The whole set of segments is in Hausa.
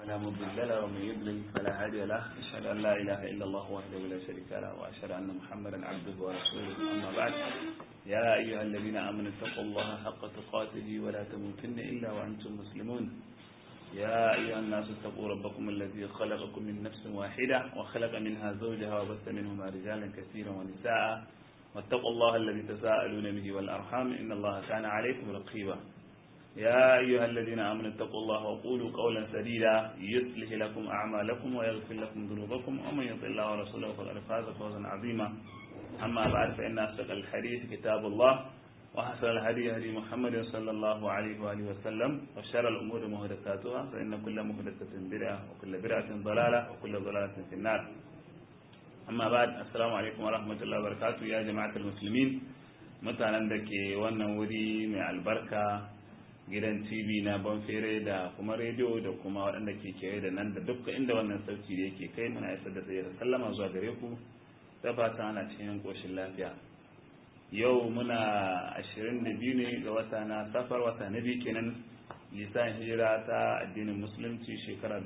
لا مضل له ومن يضلل فلا هادي له أشهد أن لا إله إلا الله وحده لا شريك له وأشهد أن محمدا عبده ورسوله أما بعد يا أيها الذين آمنوا اتقوا الله حق تقاته ولا تموتن إلا وأنتم مسلمون يا أيها الناس اتقوا ربكم الذي خلقكم من نفس واحدة وخلق منها زوجها وبث منهما رجالا كثيرا ونساء واتقوا الله الذي تساءلون به والأرحام إن الله كان عليكم رقيبا يا أيها الذين آمنوا اتقوا الله وقولوا قولا سديدا يصلح لكم أعمالكم ويغفر لكم ذنوبكم ومن يطع الله ورسوله فقد فاز فوزا عظيما أما بعد فإن أصدق الحديث كتاب الله وحسن الهدي هدي محمد صلى الله عليه وآله وسلم وشر الأمور محدثاتها فإن كل محدثة بدعة وكل بدعة ضلالة وكل ضلالة في النار أما بعد السلام عليكم ورحمة الله وبركاته يا جماعة المسلمين mutanen da ke wannan wuri mai albarka gidan tv na banfere da kuma rediyo da kuma waɗanda ke kewaye da nan da dukkan inda wannan sauti da yake kai muna isar da tsaye da sallama zuwa gare ku da fata ana cikin ƙoshin lafiya yau muna 22 ne ga wata na safar wata na biyu kenan lisan hijira ta addinin musulunci shekara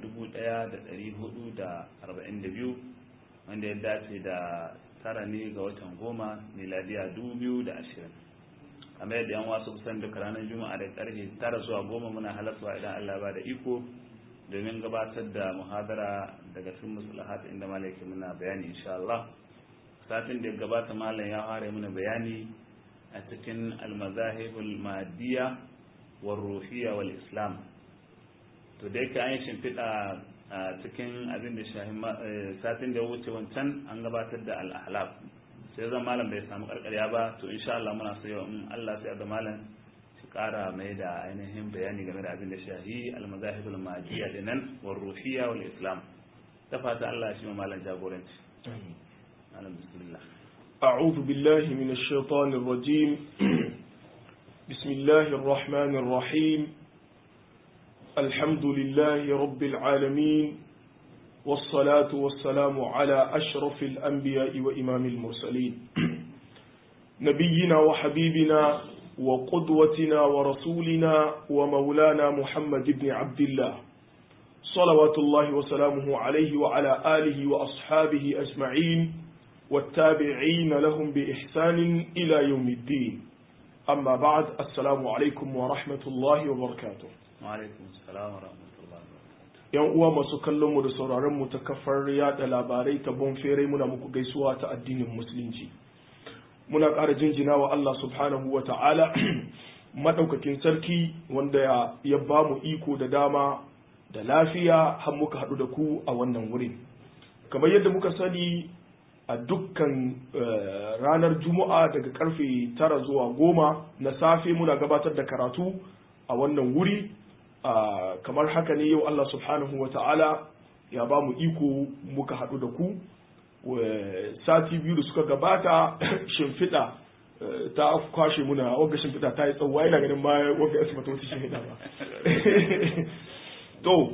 1442 wanda ya dace da tara ne ga watan goma miladiya 2020 kamar yadda yan wasu kusan duka ranar juma'a da karfe tara zuwa goma muna halarta idan allah ba da iko domin gabatar da muhadara daga cikin musulahat inda malaikin muna bayani insha Allah satin da ya gabata malam ya fara mana bayani a cikin almazahibul madiyya war ruhiyya wal islam to da yake an yi shimfiɗa a cikin abin da shahin satin da ya wuce wancan an gabatar da al-ahlab sai zan malam bai samu karkarya ba to insha Allah muna so yau in Allah sai ga malam shi kara mai da ainihin bayani game da abin da shahi almazahibul madiyya dinan war ruhiyya wal islam ta fata Allah shi ma malam jagoranci بسم الله أعوذ بالله من الشيطان الرجيم بسم الله الرحمن الرحيم الحمد لله رب العالمين والصلاة والسلام على أشرف الأنبياء وإمام المرسلين نبينا وحبيبنا وقدوتنا ورسولنا ومولانا محمد بن عبد الله صلوات الله وسلامه عليه وعلى آله وأصحابه أجمعين والتابعين لهم بإحسان إلى يوم الدين أما بعد السلام عليكم ورحمة الله وبركاته وعليكم السلام ورحمة الله وبركاته yan uwa masu kallon mu da sauraron mu ta kafar yada labarai ta bonfere muna muku gaisuwa ta addinin musulunci muna ƙara jinjina wa Allah subhanahu wa ta'ala madaukakin sarki wanda ya ba mu iko da dama da lafiya har muka haɗu da ku a wannan wurin kamar yadda muka sani a dukkan ranar juma'a daga karfe tara zuwa goma na safe muna gabatar da karatu a wannan wuri kamar haka ne yau Allah subhanahu wa ta'ala ya ba mu iko muka haɗu da ku sati biyu da suka gabata shimfiɗa ta kwashe muna wagga shimfiɗa ta yi tsawo yana ganin ma wagga ya wata wata shimfiɗa ba to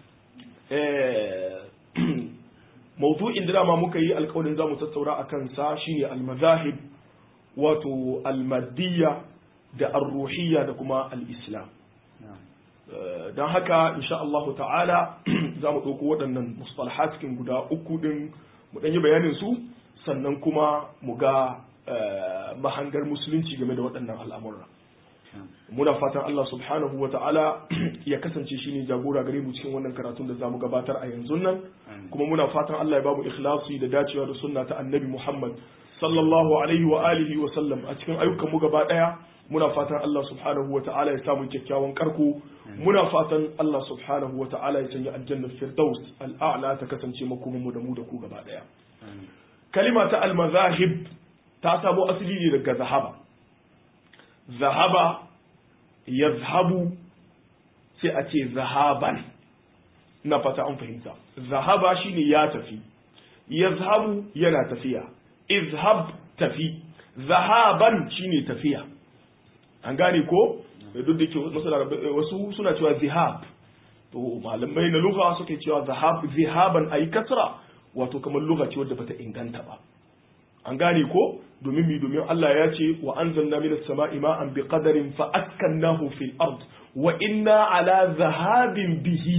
mawdu'in da dama muka yi alkawarin za mu tattaura a kansa shine almazahib wato almadiyya da arruhiyya da kuma al'islam don haka insha Allahu ta'ala za mu ɗauko waɗannan mustalahat cikin guda uku ɗin mu ɗanyi bayanin su sannan kuma mu ga mahangar musulunci game da waɗannan al'amura muna fatan Allah subhanahu wa ta'ala ya kasance shine jagora gare mu cikin wannan karatun da zamu gabatar a yanzu nan kuma muna fatan Allah ya bamu ikhlasi da dacewa da sunna ta annabi Muhammad sallallahu alaihi wa alihi wa sallam a cikin ayyukan mu gaba daya muna fatan Allah subhanahu wa ta'ala ya samu kyakkyawan karko muna fatan Allah subhanahu wa ta'ala ya sanya aljannar firdaus al'a'la ta kasance makomin mu da mu da ku gaba daya kalima ta al-mazahib ta samo asali ne daga zahaba zahaba yazhabu sai a ce zahaban na fata an fahimta zahaba shine ya tafi yazhabu yana tafiya izhab tafi zahaban shine tafiya an gane ko duk da ke wasu suna cewa zihab to malamai na lugha suke cewa zahab zihaban ayi kasra wato kamar lugha ce wadda bata inganta ba an gane ko domin mi domin Allah ya ce wa anzalna minas sama'i ma'an biqadarin fa askannahu fil ard wa inna ala zahabin bihi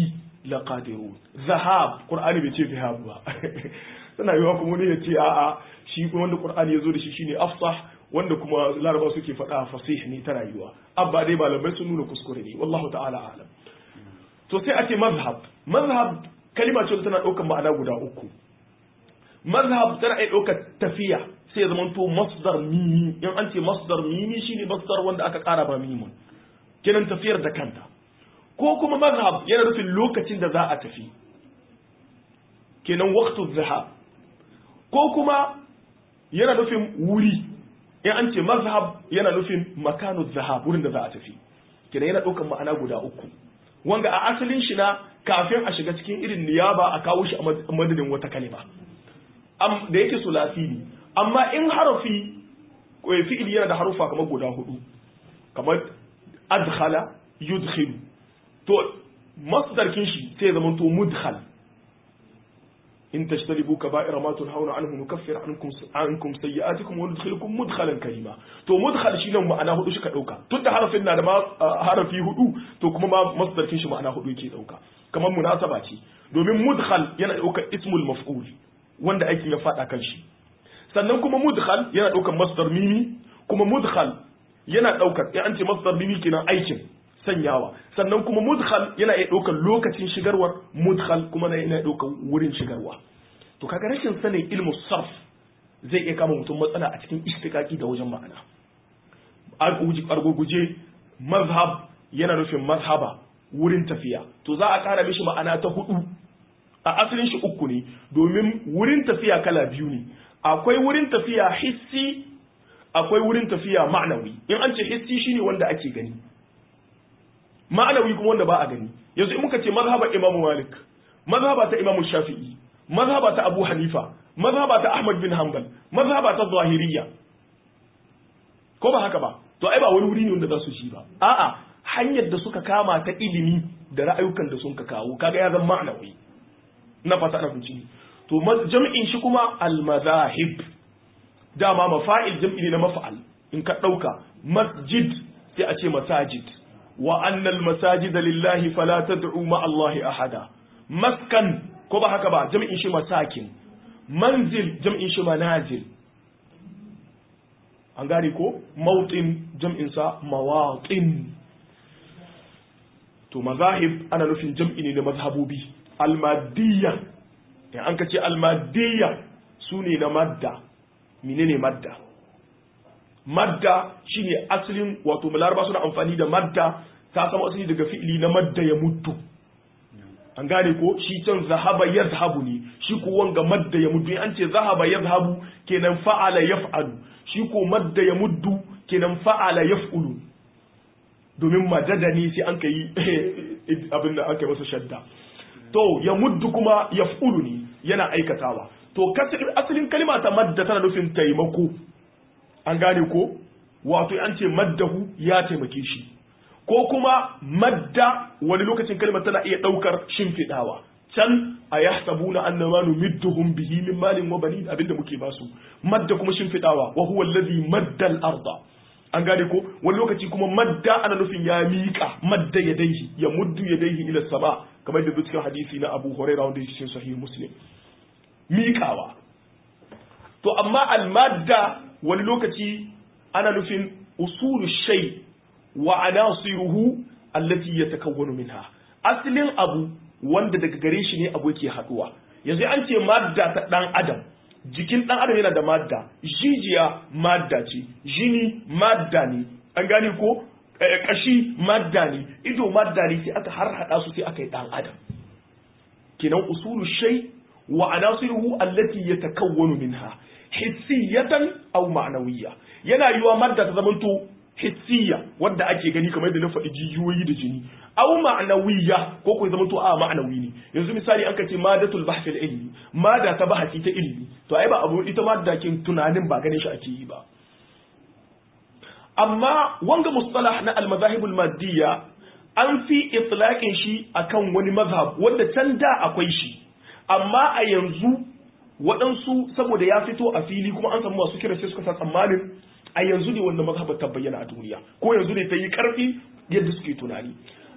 laqadirun zahab qur'ani bai ce zahab ba tana yiwa kuma ne ya ce a'a shi kuma wanda qur'ani ya zo da shi shine afsah wanda kuma laraba suke faɗa fasih ne tana yiwa abba dai malamai sun nuna kuskure ne wallahu ta'ala a'lam to sai a ce mazhab mazhab kalima ce tana ɗaukar ma'ana guda uku mazhab tana iya ɗaukar tafiya sai ya zamanto masdar mimi in an ce masdar mimi shine masdar wanda aka ƙara ba mimun kenan tafiyar da kanta ko kuma mazhab yana nufin lokacin da za a tafi kenan waqtu zahab ko kuma yana nufin wuri in an ce mazhab yana nufin makanu zahab wurin da za a tafi kenan yana ɗaukar ma'ana guda uku wanga a asalin shi na kafin a shiga cikin irin niyaba a kawo shi a madadin wata kalima da yake sulasi ne amma in harafi fi'ili yana da harufa kamar guda hudu kamar adkhala yudkhilu to masdarkin shi sai zama to mudkhal in tashtaribu kaba'ira ma tunhauna anhu nukaffir ankum ankum sayyi'atikum wa nudkhilukum mudkhalan karima to mudkhal shi nan ma'ana hudu shi ka dauka tunda harafin na da ma harafi hudu to kuma ma masdarkin shi ma'ana hudu yake dauka kamar munasaba ce domin mudkhal yana daukar ismul maf'ul wanda aikin ya fada kan shi sannan kuma mudkhal yana daukar masdar mimi kuma mudkhal yana daukar in an ce masdar mimi kenan aikin sanyawa sannan kuma mudkhal yana iya daukar lokacin shigarwar mudkhal kuma yana daukar wurin shigarwa to kaga rashin sanin ilmu sarf zai iya kama mutum matsala a cikin istiqaqi da wajen ma'ana arguguje mazhab yana nufin mazhaba wurin tafiya to za a kara mishi ma'ana ta hudu a asalin shi uku ne domin wurin tafiya kala biyu ne akwai wurin tafiya hissi akwai wurin tafiya ma'anawi in an ce hissi shine wanda ake gani ma'anawi kuma wanda ba a gani yanzu in muka ce mazhabar imamu malik mazhaba ta imamu shafi'i mazhaba ta abu hanifa mazhaba ta ahmad bin hanbal mazhaba ta zahiriya ko ba haka ba to ai ba wani wuri ne wanda za su shi ba a'a hanyar da suka kama ta ilimi da ra'ayukan da sun ka kawo kaga ya zama ma'anawi na fata na kunci to jam'in shi kuma al-mazahib dama mafa'il jam'i ne na mafa'al in ka dauka masjid sai a ce masajid wa annal masajida lillahi fala tad'u ma Allahi ahada maskan ko ba haka ba jam'in shi masakin manzil jam'in shi manazil an gane ko mautin jam'in sa mawatin to mazahib ana nufin jam'i ne na mazhabobi almadiyya in an ka ce almadiyya su ne na madda menene madda madda shine asalin wato malaraba suna amfani da madda ta samu asali daga fi'ili na madda ya mutu an gane ko shi can zahaba ya zahabu ne shi ko wanga madda ya mutu an ce zahaba ya zahabu kenan fa'ala yaf'alu shi ko madda ya muddu kenan fa'ala yaf'ulu domin majada ne sai an kai abin da aka yi masa shadda to ya muddu kuma yaf'ulu ne yana aikatawa to asalin kalma ta madda tana nufin taimako an gane ko wato an ce maddahu ya taimake shi ko kuma madda wani lokacin kalmar tana iya ɗaukar shimfiɗawa can a ya sabu na annama numidduhum bihi min malin wa banin abinda muke basu madda kuma shimfiɗawa wa huwa allazi madda al-arda an gane ko wani lokaci kuma madda ana nufin ya miƙa madda yadaihi ya muddu yadaihi ila sama kamar da cikin hadisi na Abu Hurairah wanda yake cikin sahih Muslim miƙawa to amma al-madda wani lokaci ana nufin usulu shay wa anasiruhu allati yatakawwanu minha aslin abu wanda daga gare shi ne abu yake haduwa yanzu an ce madda ta dan adam jikin dan adam yana da madda jijiya madda ce jini madda ne an gane ko kashi madda ne ido madda ne sai aka har hada su sai aka yi dan adam kenan usulu shay wa anasiruhu allati yatakawwanu minha hissiyatan aw ma'nawiyya yana yiwa madda ta zamanto hissiya wadda ake gani kamar da na faɗi jijiyoyi da jini aw ma'nawiyya ko ko zamanto a ma'nawi ne yanzu misali an kace madatul bahth al ilmi mada ta bahasi ta ilmi to ai ba abu ita madda kin tunanin ba ganin shi ake yi ba amma wanga mustalah na al madahib al maddiya an fi itlaqin shi akan wani mazhab wanda can da akwai shi amma a yanzu waɗansu saboda ya fito a fili kuma an samu masu kira sai suka sa tsammanin a yanzu ne wanda mazhabar ta bayyana a duniya ko yanzu ne ta yi ƙarfi yadda suke tunani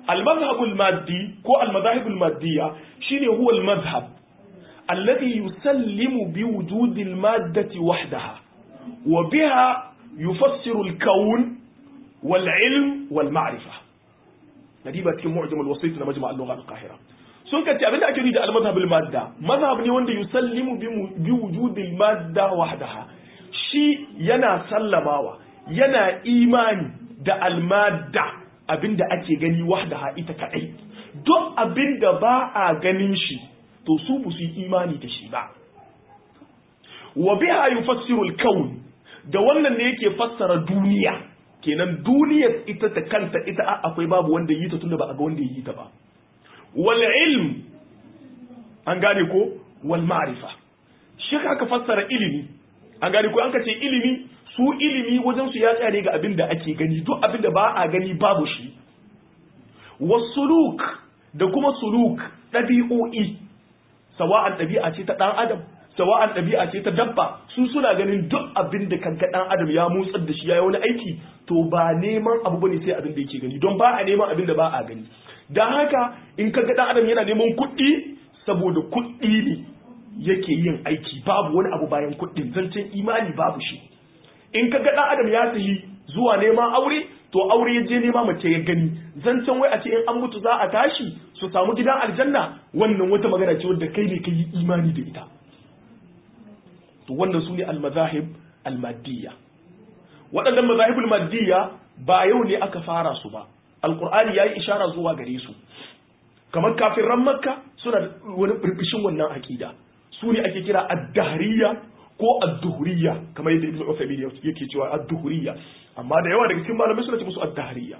المذهب المادي كو المذاهب المادية شيني هو المذهب الذي يسلم بوجود المادة وحدها وبها يفسر الكون والعلم والمعرفة نجيبها تكون معجم الوسيط لمجمع اللغة القاهرة sun kace abinda ake nufi da al-mazhabul madda mazhab ne wanda yusallimu bi wujudil madda wahdaha shi yana sallamawa yana imani da al-madda abinda ake gani wahdaha ita kadai duk abinda ba a ganin shi to su bu su imani da shi ba wa biha yufassiru al-kawn da wannan ne yake fassara duniya kenan duniyar ita ta kanta ita akwai babu wanda yi ta tunda ba a ga wanda yi ta ba wal ilm an gane ko wal ma'rifa shi aka fassara ilimi an gane ko an ka ce ilimi su ilimi wajen su ya tsaya ne ga abin da ake gani duk abin da ba a gani babu shi wasuluk da kuma suluk ɗabi'o'i sawa'an ɗabi'a ce ta ɗan adam sawa'an ɗabi'a ce ta dabba su suna ganin duk abin da kanka ɗan adam ya motsar da shi ya yi wani aiki to ba neman abu bane sai abin da yake gani don ba a neman abin da ba a gani don haka in ka ga ɗan adam yana neman kuɗi saboda kuɗi ne yake yin aiki babu wani abu bayan kuɗin zancen imani babu shi in ka ga ɗan adam ya tafi zuwa neman aure to aure ya je nema mace ya gani zancen wai a ce in an mutu za a tashi su samu gidan aljanna wannan wata magana ce wadda kai ne ka yi imani da ita to wannan su ne almazahib almadiyya waɗannan mazahibul madiyya ba yau ne aka fara su ba alkur'ani ya yi ishara zuwa gare su kamar kafin makka suna wani birbishin wannan aƙida su ne ake kira addahariya ko adduhuriya kamar yadda ibn Uthaymeen yake cewa adduhuriya amma da yawa daga cikin malamai suna ce musu addahariya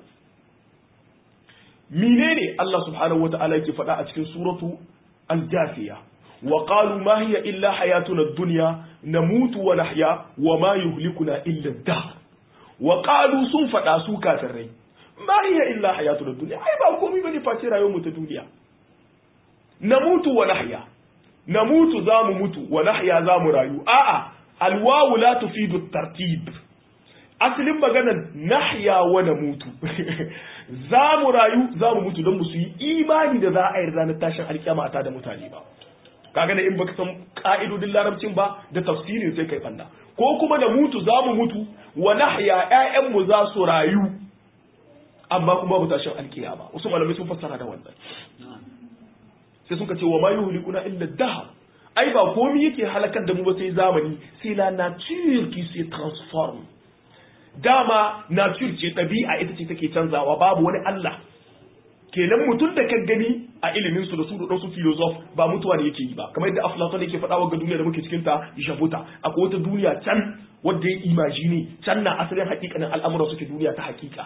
menene Allah subhanahu wata'ala yake faɗa a cikin suratu al-jafiya wa qalu ma hiya illa hayatuna ad-dunya namutu wa nahya wa ma yuhlikuna illa ad-dahr wa qalu sun faɗa su kafirai ma hiya illa hayatuna ad-dunya ai ba komai bane face rayuwar mu ta duniya namutu wa nahya namutu za mu mutu wa nahya za mu rayu a'a alwawu la tufidu tartib asalin maganar nahya wa namutu za mu rayu za mu mutu don mu su yi imani da za a yi ranar tashin alkyama a da mutane ba kaga da in baka san ka'idodin larabcin ba da tafsirin sai kai fanna ko kuma da mutu za mu mutu wa nahya ƴaƴan mu za su rayu amma kuma ba tashin alkiyama wasu malamai sun fassara da wannan sai suka ce wa ma yuhlikuna illa dahar ai ba komai yake halakar da mu ba sai zamani sai la nature qui se transforme dama nature ce ɗabi'a ita ce take canzawa babu wani Allah kenan mutum da ka gani a ilimin su da su da su filosof ba mutuwa ne yake yi ba kamar yadda Aflaton yake faɗa wa ga duniya da muke cikin ta jabuta akwai wata duniya can wadda ya imagine can na asalin hakikanin al'amuran suke duniya ta hakika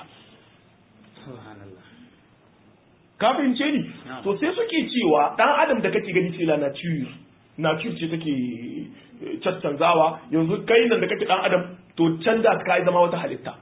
ka fahimce ni to sai suke cewa dan adam da kake gani sai la nature nature ce take caccanzawa yanzu kai nan da kake dan adam to can da ka zama wata halitta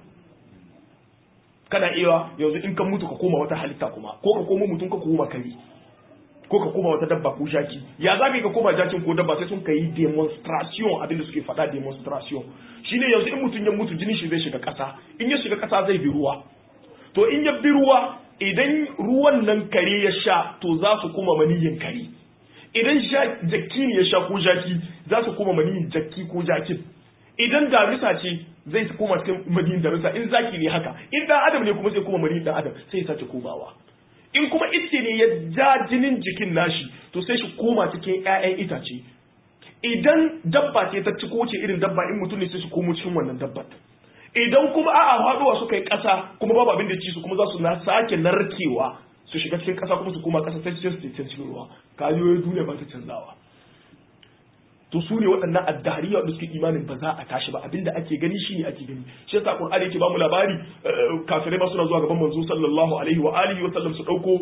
kana iya yanzu in ka mutu ka koma wata halitta kuma ko ka koma mutum ka koma kare ko ka koma wata dabba ko jaki ya za ka koma jakin ko dabba sai sun ka yi demonstration abin da suke faɗa demonstration shine yanzu in mutum ya mutu jinin shi zai shiga ƙasa in ya shiga ƙasa zai bi ruwa to in ya bi ruwa idan ruwan nan kare ya sha to za su kuma maniyin kare idan jakki ne ya sha ko jaki za su kuma maniyin jakki ko jakin idan damisa ce zai koma cikin maniyin damisa in zaki ne haka in dan adam ne kuma zai koma maniyin dan adam sai ya sace komawa in kuma ice ne ya ja jinin jikin nashi to sai shi koma cikin ƴaƴan itace idan dabba ce ta ci ko ce irin dabba in mutum ne sai su komo cikin wannan dabbar idan kuma a'a haɗuwa suka yi ƙasa kuma babu abin da ci su kuma za su na sake narkewa su shiga cikin ƙasa kuma su koma ƙasa sai su ce cikin ruwa kayoyin duniya ba ta canzawa to su ne waɗannan addariya wanda suke imanin ba za a tashi ba abinda ake gani shine ake gani shi yasa qur'ani yake ba mu labari kafirai ma suna zuwa gaban manzo sallallahu alaihi wa alihi wa sallam su dauko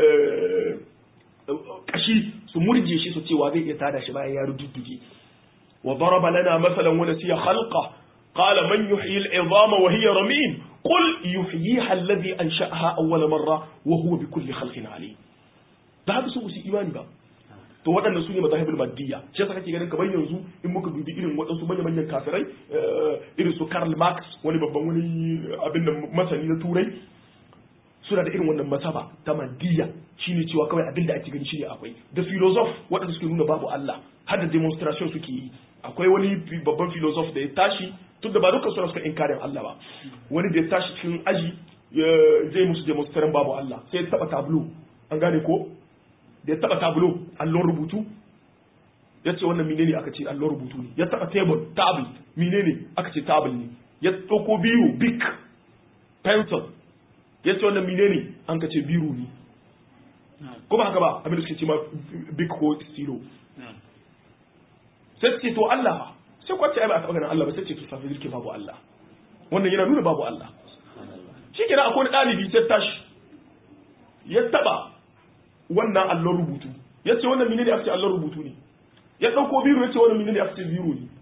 kashi su murje shi su ce wa zai iya tada shi bayan ya rududduge wa daraba lana masalan wa nasiya khalqa qala man yuhyi al-'idama wa hiya ramim qul yuhyiha alladhi ansha'aha awwala marra wa huwa bi kulli khalqin alim da haka su ku imani ba to waɗannan su ne mazahibul maddiya shi yasa kake ganin kamar yanzu in muka dubi irin waɗansu manyan manyan kafirai irin su Karl Marx wani babban wani abin da masani na turai suna da irin wannan masaba ta maddiya shine cewa kawai abin da ake gani shine akwai da philosoph waɗanda suke nuna babu Allah har da demonstration suke yi akwai wani babban philosoph da ya tashi tun da ba dukkan suna suka inkarin Allah ba wani da ya tashi cikin aji zai musu demonstration babu Allah sai ya taba tablo an gane ko da ya taba tablo allon rubutu ya ce wannan menene aka ce allon rubutu ne ya taba table table menene aka ce table ne ya ɗauko biyu big pencil ya ce wannan menene an ka ce biru ne ko ba haka ba abin da suke ce ma big ko stilo sai ce to Allah ba sai kwace ai ba a taɓa ganin Allah ba sai ce to safi zirke babu Allah wannan yana nuna babu Allah shi kenan akwai ɗalibi sai tashi ya taɓa wannan allon rubutu ya ce wannan menene aka ce allon rubutu ne ya ɗauko biro ya ce wannan menene aka ce biro ne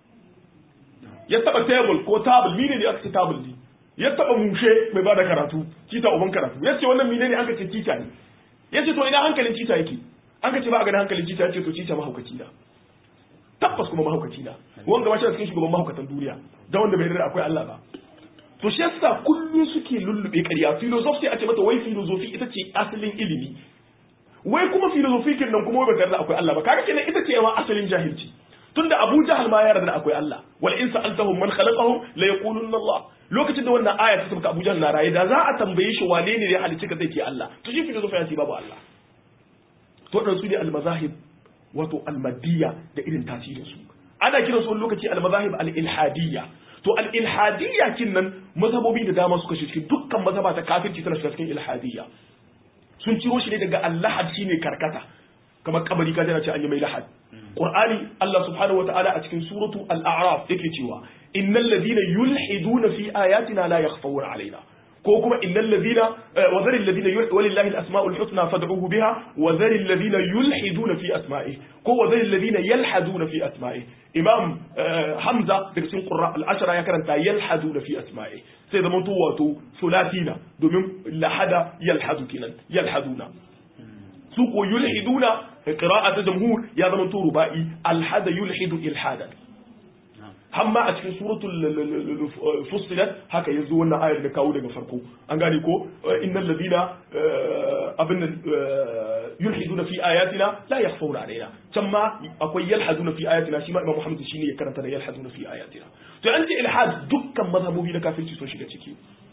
ya taɓa table ko table menene aka ce table ne ya taɓa mushe mai bada karatu kita uban karatu ya ce wannan menene an ka ce kita ne ya ce to ina hankalin kita yake an ka ce ba a ganin hankalin kita ya ce to kita mahaukaci na tabbas kuma mahaukaci na wanga ba shi cikin shugaban mahaukatan duniya da wanda bai rada akwai Allah ba to shi yasa kullum suke lullube ƙarya philosophy a ce mata wai philosophy ita ce asalin ilimi wai kuma philosophy kin nan kuma wai ba da akwai Allah ba kaga kenan ita ce ma asalin jahilci tunda Abu Jahal ma ya yarda akwai Allah wal in sa'altahum man khalaqahum la yaqulunna Allah lokacin da wannan aya ta tabbata Abu Jahal na raye da za a tambaye shi wane ne ya halicce ka zai ce Allah to shi philosophy ya ce babu Allah to dan su ne al-mazahib wato al-madiyya da irin tasirin su ana kiran su wani lokaci al-mazahib al-ilhadiyya to al-ilhadiyya kin nan mazhabobi da dama suka shi cikin dukkan mazhaba ta kafirci tana shiga cikin ilhadiyya sun ciro shi ne daga allahad shine karkata kamar kabari ka jana ce an yi mai lahad qur'ani Allah subhanahu wataala a cikin suratu al-a'raf yake cewa innal ladina yulhiduna fi ayatina la yakhfawuna alaina ko kuma innal ladina wa zaril ladina walillahi al-asma'ul husna fad'uhu biha wa zaril ladina yulhiduna fi asma'ihi ko wa zaril ladina yalhaduna fi asma'ihi imam hamza daga cikin qurra al-ashara ya karanta yalhaduna fi asma'ihi sai zama to wato sulatina domin lahada yalhadu kinan yalhaduna su ko yulhiduna qira'at jamhur ya zama to ruba'i alhada yulhidu ilhadan hamma a cikin suratul fussilat haka yanzu wannan ayar da kawo daga farko an gane ko innal ladina abin yulhiduna fi ayatina la yakhfawna alaina can ma akwai yalhaduna fi ayatina shi ma imam muhammad shine ya karanta da yalhaduna fi ayatina to an ce ilhad dukkan mazhabobi na kafirci sun shiga ciki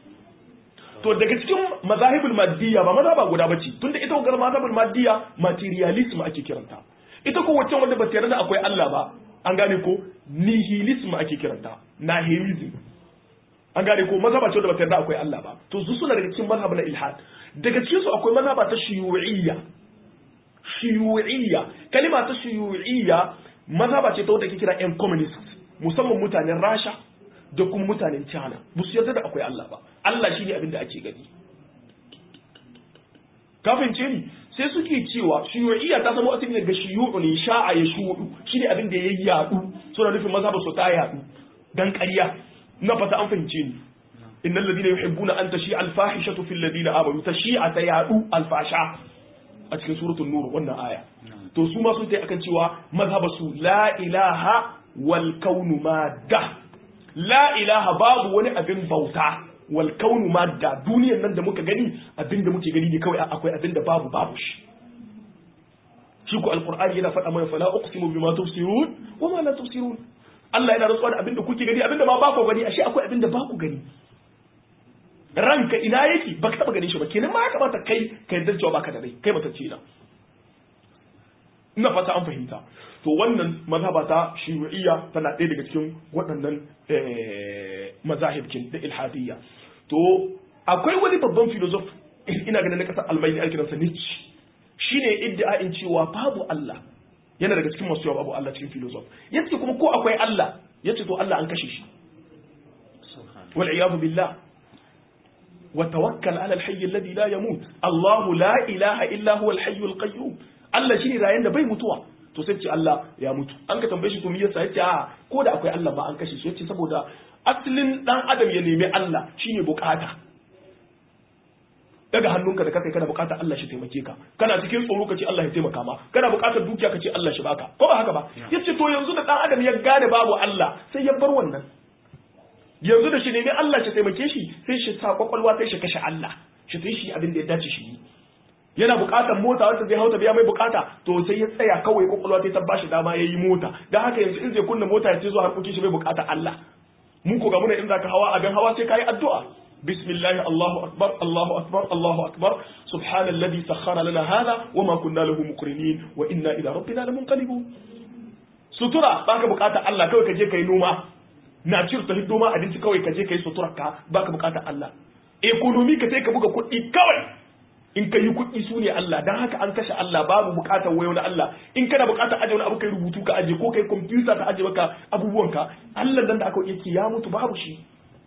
to daga cikin mazahibul maddiya ba mazhaba guda bace tunda ita wannan mazhabul maddiya materialism ake kiranta ita ko wacce wanda ba ta yarda akwai Allah ba an gane ko nihilism ake kiranta nihilism an gane ko mazhaba ce da ba ta yarda akwai Allah ba to su suna daga cikin mazhab na ilhad daga cikin su akwai mazhaba ta shiyu'iyya shiyu'iyya kalima ta shiyu'iyya mazhaba ce ta wanda ke kira yan communist musamman mutanen Rasha da kuma mutanen China ba su yarda da akwai Allah ba Allah shine abin da ake gani kafin ce ni sai suke cewa shiyu'iyya ta zama asali daga shiyu'u ne sha'a ya shu'u shine abin da ya yadu suna nufin mazhabar su ta yadu dan ƙarya na fata an fahimce ni innal ladina yuhibbuna an tashi al fahishatu fil ladina amanu tashi'a ta yadu al fasha a cikin suratul nur wannan aya to su ma sun tai akan cewa mazhabar su la ilaha wal kaunu madda la ilaha babu wani abin bauta wal kaunu madda duniyar nan da muka gani abinda muke gani ne kawai akwai abinda babu babu shi shi ko alqur'ani yana faɗa mana fala uqsimu bima tubsirun wa ma la tubsirun Allah yana rantsuwa da abinda kuke gani abinda ma ba ku gani ashe akwai abinda ba ku gani ranka ina yake baka taba ganin shi ba kenan ma ya kamata kai kai dan cewa baka da rai kai mata ce na ina fata an fahimta to wannan mazhaba ta shi'iyya tana ɗaya daga cikin waɗannan mazahibkin da ilhadiyya to akwai wani babban filosof ina ganin na ƙasar almaini ake kiransa Nietzsche shine iddia'in cewa babu Allah yana daga cikin masu yawa babu Allah cikin filosof yace kuma ko akwai Allah yace to Allah an kashe shi wal iyadu billah wa tawakkal ala al-hayy alladhi la yamut Allah la ilaha illa huwa al-hayy al-qayyum Allah shine rayan da bai mutuwa to sai ce Allah ya mutu an ka tambaye shi to me yasa yace a ko da akwai Allah ba an kashe shi yace saboda asalin dan adam ya nemi Allah shine bukata daga hannunka da kakai kana bukatar Allah shi taimake ka kana cikin tsoro ka ce Allah ya taimaka ma kana bukatar dukiya ka ce Allah shi baka ko ba haka ba yace to yanzu da dan adam ya gane babu Allah sai ya bar wannan yanzu da shi nemi Allah shi taimake shi sai shi sa kwakwalwa sai shi kashe Allah shi sai shi abin da ya dace shi yana buƙatar mota wanda zai hauta biya mai buƙata to sai ya tsaya kawai kokolwa ta bashi dama ya yi mota dan haka yanzu in zai kunna mota ya ce zuwa harkokin shi bai buƙata Allah mun ko ga muna in zaka hawa abin hawa sai kai addu'a bismillah Allahu akbar Allahu akbar Allahu akbar subhanalladhi sakhkhara lana hadha wama kunna lahu muqrinin wa inna ila rabbina lamunqalibun sutura baka buƙatar Allah kawai ka je kai noma na cir ta hiddo ma abinci kawai ka je kai sutura ka baka buƙatar Allah economy ka sai ka buga kuɗi kawai in ka yi kuɗi su ne Allah don haka an kashe Allah babu buƙatar wayo na Allah in kana buƙatar aje wani abu kai rubutu ka aje ko kai kwamfuta ka aje maka abubuwanka Allah dan da aka yake ya mutu babu shi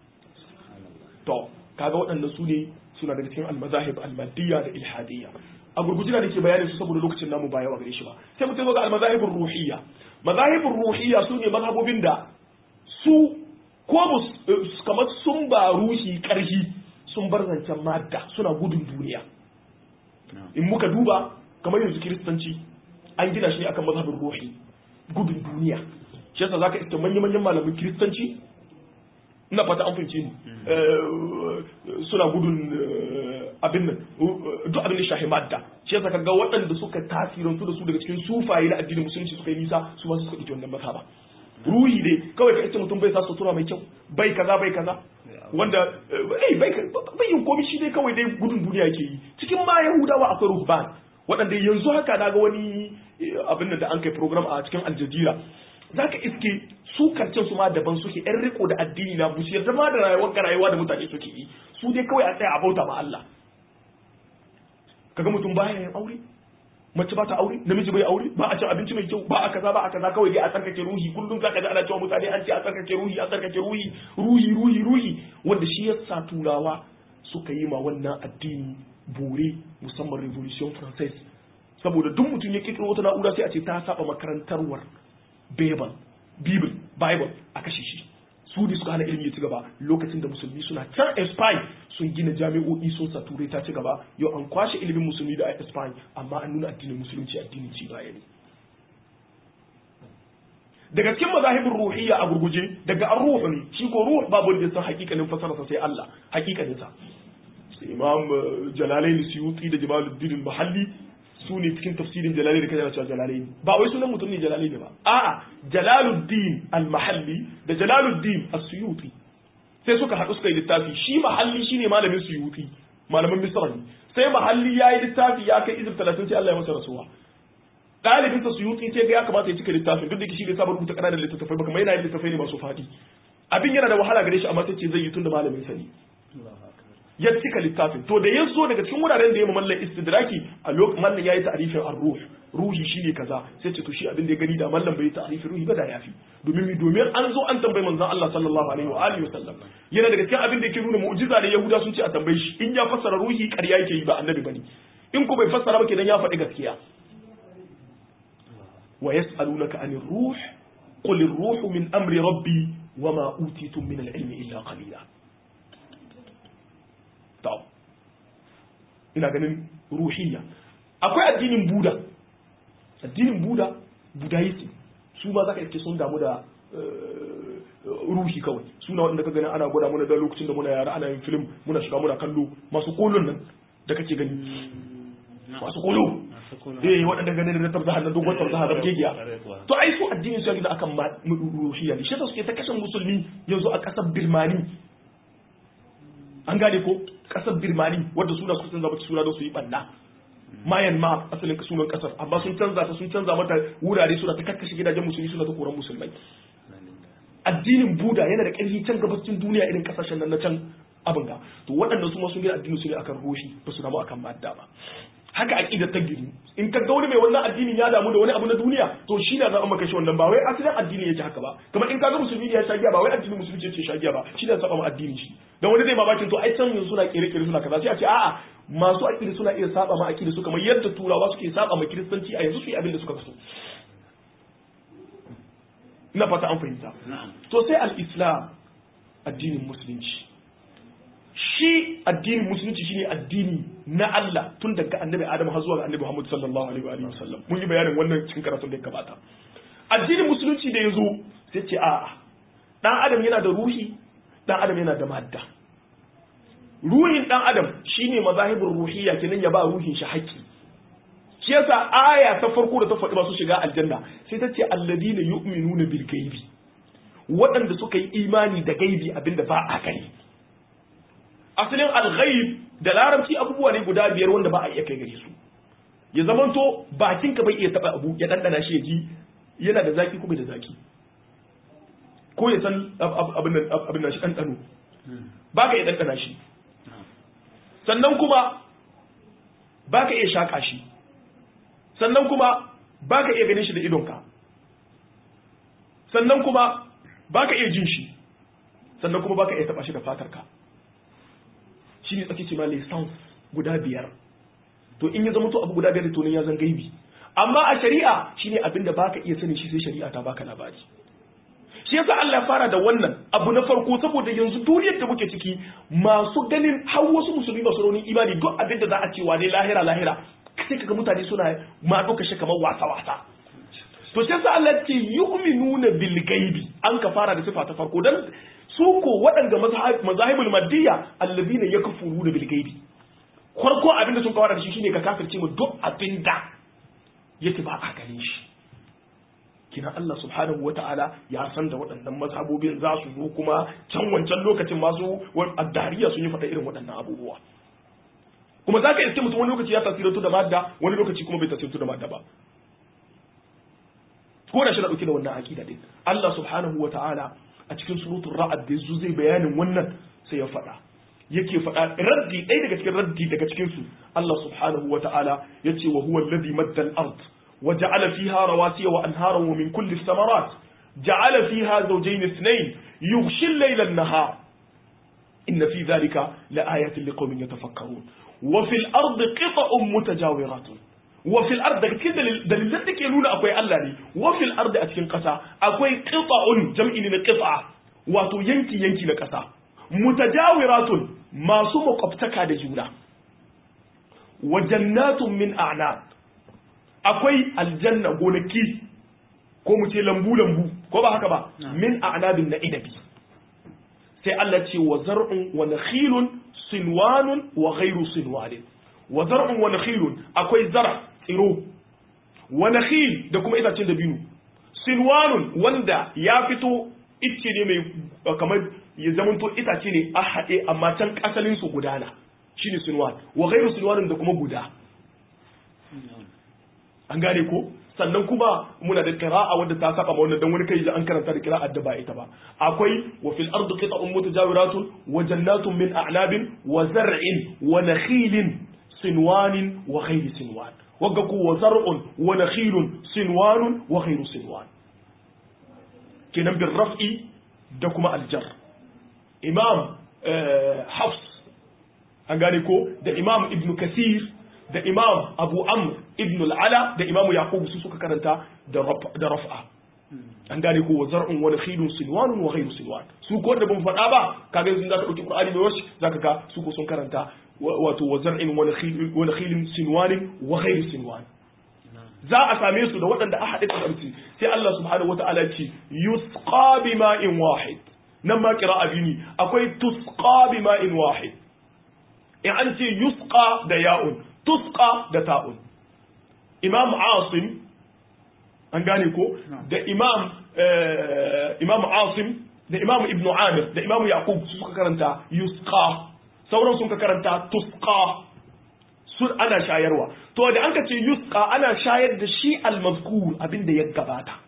to kaga waɗannan su ne suna daga cikin almazahib almadiyya da ilhadiyya a gurguje da nake bayanin su saboda lokacin namu ba yawa gare shi ba sai mutum ga almazahibur ruhiyya mazahibur ruhiyya su ne mazhabobin da su ko kamar sun ba ruhi ƙarfi sun bar zancen madda suna gudun duniya in muka duba kamar yanzu kiristanci an gina shi ne akan mazhabin ruhi gudun duniya shi yasa zaka iska manyan manyan malamin kiristanci ina fata an fahimce ni suna gudun abin nan duk abin da shahi madda shi yasa kaga waɗanda suka tasirantu da su daga cikin sufaye na addinin musulunci suka yi nisa su ma suka ɗauki wannan mazhaba ruhi dai kawai ka ita mutum bai sa sutura mai kyau bai kaza bai kaza wanda bai bai yin komai shi dai kawai dai gudun duniya yake yi cikin ma yahudawa akwai ruhban waɗanda yanzu haka na ga wani abin da an kai program a cikin aljazira zaka iske su kancin su ma daban suke yan riko da addini na busu yarda ma da rayuwar rayuwa da mutane suke yi su dai kawai a tsaya a bauta ma Allah kaga mutum baya yin aure mace ba ta aure namiji bai aure ba a cin abinci mai kyau ba a kaza ba a kaza kawai dai a tsarkake ruhi kullum zaka ji ana cewa mutane an ce a tsarkake ruhi a tsarkake ruhi ruhi ruhi ruhi wanda shi yasa turawa suka yi ma wannan addini bore musamman revolution française saboda duk mutum ya kirkiro wata na'ura sai a ce ta saba makarantarwar bible bible bible a kashe shi su ne suka hana ilimi ya ci gaba lokacin da musulmi suna can espine sun gina jami'o'i sun sa turai ta ci gaba yau an kwashe ilimin musulmi da espine amma an nuna addinin musulunci addinin ci baya ne daga cikin mazahibin ruhiyya a gurguje daga an ruhu ne shi ko ruhu babu wanda san hakikanin fasararsa sai Allah hakikanin sa imam jalalaini suyuti da jamaluddin mahalli su ne cikin tafsirin jalalaini da kaje cewa jalalaini ba wai sunan mutum ne jalalaini ba a'a jalaluddin al-mahalli da jalaluddin as-suyuti sai suka haɗu suka yi littafi shi mahalli shine malamin suyuti malamin misra ne sai mahalli ya yi littafi ya kai izir talatin sai Allah ya masa rasuwa ɗalibin sa suyuti sai ga ya kamata ya cika littafin duk da shi da sabon rubuta ƙananan littattafai ba kuma yana yin littattafai ne masu faɗi abin yana da wahala gare shi amma sai ce zai yi tun da malamin sa ne ya cika littafin to da ya zo daga cikin wuraren da ya mallan istidraki a lokacin mallan yayi ta'rifin ar-ruh ruhi shine kaza sai ce to shi abin da ya gani da mallan bai ta'rifin ruhi ba da yafi domin mi domin an zo an tambayi manzon Allah sallallahu alaihi wa alihi wasallam yana daga cikin abin da yake nuna mu'jiza da yahuda sun ce a tambaye shi in ya fassara ruhi ƙarya yake yi ba annabi bane in ko bai fassara ba kenan ya faɗi gaskiya wa yas'alunaka anir ruh qul ar-ruhu min amri rabbi wama utitum min al-ilmi illa qalila to ina ganin ruhiyya akwai addinin buda addinin buda budaism su ma zaka iske sun damu da ruhi kawai suna wanda ka gani ana gwada muna da lokacin da muna yara ana yin film muna shiga muna kallo masu kolon nan da kake gani masu kolo eh waɗanda gani da tabza hannun dogon tabza hannun gegiya to ai su addinin su gida akan ruhiyya ne shi suke ta kashe musulmi yanzu a ƙasar birmani an gane ko kasar birmani wadda suna su canza mata suna don su yi banna mayan ma asalin sunan kasar amma sun canza ta sun canza mata wurare suna ta kakkashe gidajen musulmi suna ta koran musulmai addinin buda yana da ƙarfi can gabacin duniya irin kasashen nan na can abin ga to waɗanda su ma sun gina addinin su ne akan roshi ba su damu akan madda ba haka aqidar ta gini in ka ga wani mai wannan addinin ya damu da wani abu na duniya to shi na za a maka shi wannan ba wai asalin addini yake haka ba kamar in ka ga musulmi ya shagiya ba wai addinin musulunci yake shagiya ba shi da saba ma addini shi dan wani zai mamakin to ai san yanzu suna kere kere suna kaza sai a ce a'a masu aqida suna iya saba ma aqida su kamar yadda turawa suke saba ma kiristanci a yanzu su yi abin da suka so ina fata an fahimta to sai al-islam addinin musulunci shi addinin musulunci shine addini na Allah tun daga annabi Adam har zuwa ga annabi Muhammad sallallahu alaihi wa sallam mun yi bayanin wannan cikin karatun da ya gabata addinin musulunci da yazo sai ce a'a dan adam yana da ruhi dan adam yana da madda ruhin dan adam shine mazahibul ruhiyya kenan ya ba ruhin shi haƙƙi shi yasa aya ta farko da ta faɗi masu shiga aljanna sai ta ce alladina yu'minuna bil gaibi waɗanda suka yi imani da gaibi abinda ba a gani asalin al-ghaib da larabci abubuwa ne guda biyar wanda ba a iya kai gare su ya zamanto bakinka bai iya taba abu ya dandana shi ya ji yana da zaki ko bai da zaki ko ya san abin nan abin nan shi dandano ba ka iya dandana shi sannan kuma ba ka iya shaka shi sannan kuma ba ka iya ganin shi da idonka sannan kuma ba ka iya jin shi sannan kuma ba ka iya taba shi da fatarka shi ne tsaki ce ma lisans guda biyar to in ya zama to abu guda biyar to ne ya zan gaibi amma a shari'a shine abin da baka iya sani shi sai shari'a ta baka labari shi yasa Allah ya fara da wannan abu na farko saboda yanzu duniyar da muke ciki masu ganin har wasu musulmi masu raunin imani duk abin da za a ce wa ne lahira lahira sai kaga mutane suna ma ɗauka shi kamar wasa wasa to sai yasa Allah ce yu'minuna bil gaibi an ka fara da sifa ta farko dan su ko waɗanda mazahibul maddiya allazina yakfuruna bil gaibi farko abin da sun kawar da shi shine ka kafirce mu duk abin da yake ba a ganin shi kina Allah subhanahu wata'ala ya san da waɗannan mazhabobin za su zo kuma can wancan lokacin masu addariya sun yi faɗa irin waɗannan abubuwa kuma za ka iske mutum wani lokaci ya tasirantu da madda wani lokaci kuma bai tasirantu da madda ba ko da shi na ɗauke da wannan aƙida din Allah subhanahu wata'ala a cikin surutun ra'ad da yazo zai bayanin wannan sai ya faɗa yake faɗa raddi ɗaya daga cikin raddi daga cikin su Allah subhanahu wa ta'ala yace wa huwa alladhi madda al-ard wa ja'ala fiha rawasiya wa anharan wa min kulli thamarat ja'ala fiha zawjayn ithnayn yughshi al-layla an-nahar inna fi dhalika laayatin liqaumin yatafakkarun wa fil ardi qita'un mutajawiratun wa fil ardi daga cikin dalilan da ke nuna akwai Allah ne wa fil ardi a cikin ƙasa akwai qita'un jam'i ne na qit'a wato yanki yanki na ƙasa mutajawiratun masu makwabtaka da juna wa jannatun min a'nab akwai aljanna gonaki ko mu ce lambu lambu ko ba haka ba min a'nabin na inabi sai Allah ce wa zar'un wa nakhilun sinwanun wa ghairu sinwanin wa zar'un wa nakhilun akwai zara tsiro wa nakhil da kuma itacen dabino sinwanun wanda ya fito icce ne mai kamar ya zamanto itace ne a haɗe amma can asalin su gudana shine sinwan wa ghairu sinwanin da kuma guda an gane ko sannan kuma muna da qira'a wadda ta saba ma wannan dan wani kai an karanta da qira'a da ba ita ba akwai wa fil ardi qita'un mutajawiratun wa jannatun min a'nabin wa zar'in wa nakhilin sinwanin wa ghairu sinwan wagga ku wa zar'un wa nakhilun sinwanun wa ghairu sinwan kenan bin raf'i da kuma aljar imam hafs an gane ko da imam ibn kasir da imam abu amr ibn al'ala da imam yaqub su suka karanta da raf'a an gane ko zar'un wa nakhilun sinwanun wa ghayru sinwan su ko da ban faɗa ba kaga yanzu zaka dauki qur'ani mai wasu zaka ga su ko sun karanta wato wa zar'in wa nakhilun sinwanin wa ghayru sinwan za a same su da waɗanda aka haɗe ƙarfi sai Allah subhanahu wata'ala ce yusqa bima'in wahid nan ma qira'a bini akwai tusqa bima'in wahid in an ce yusqa da ya'un tusqa da ta'un imam asim an gane ko da imam imam asim da imam ibnu amir da imam yaqub su suka karanta yusqa sauran sun ka karanta tusqa sun ana shayarwa to da an ka ce yusqa ana shayar da shi al-mazkur abinda ya gabata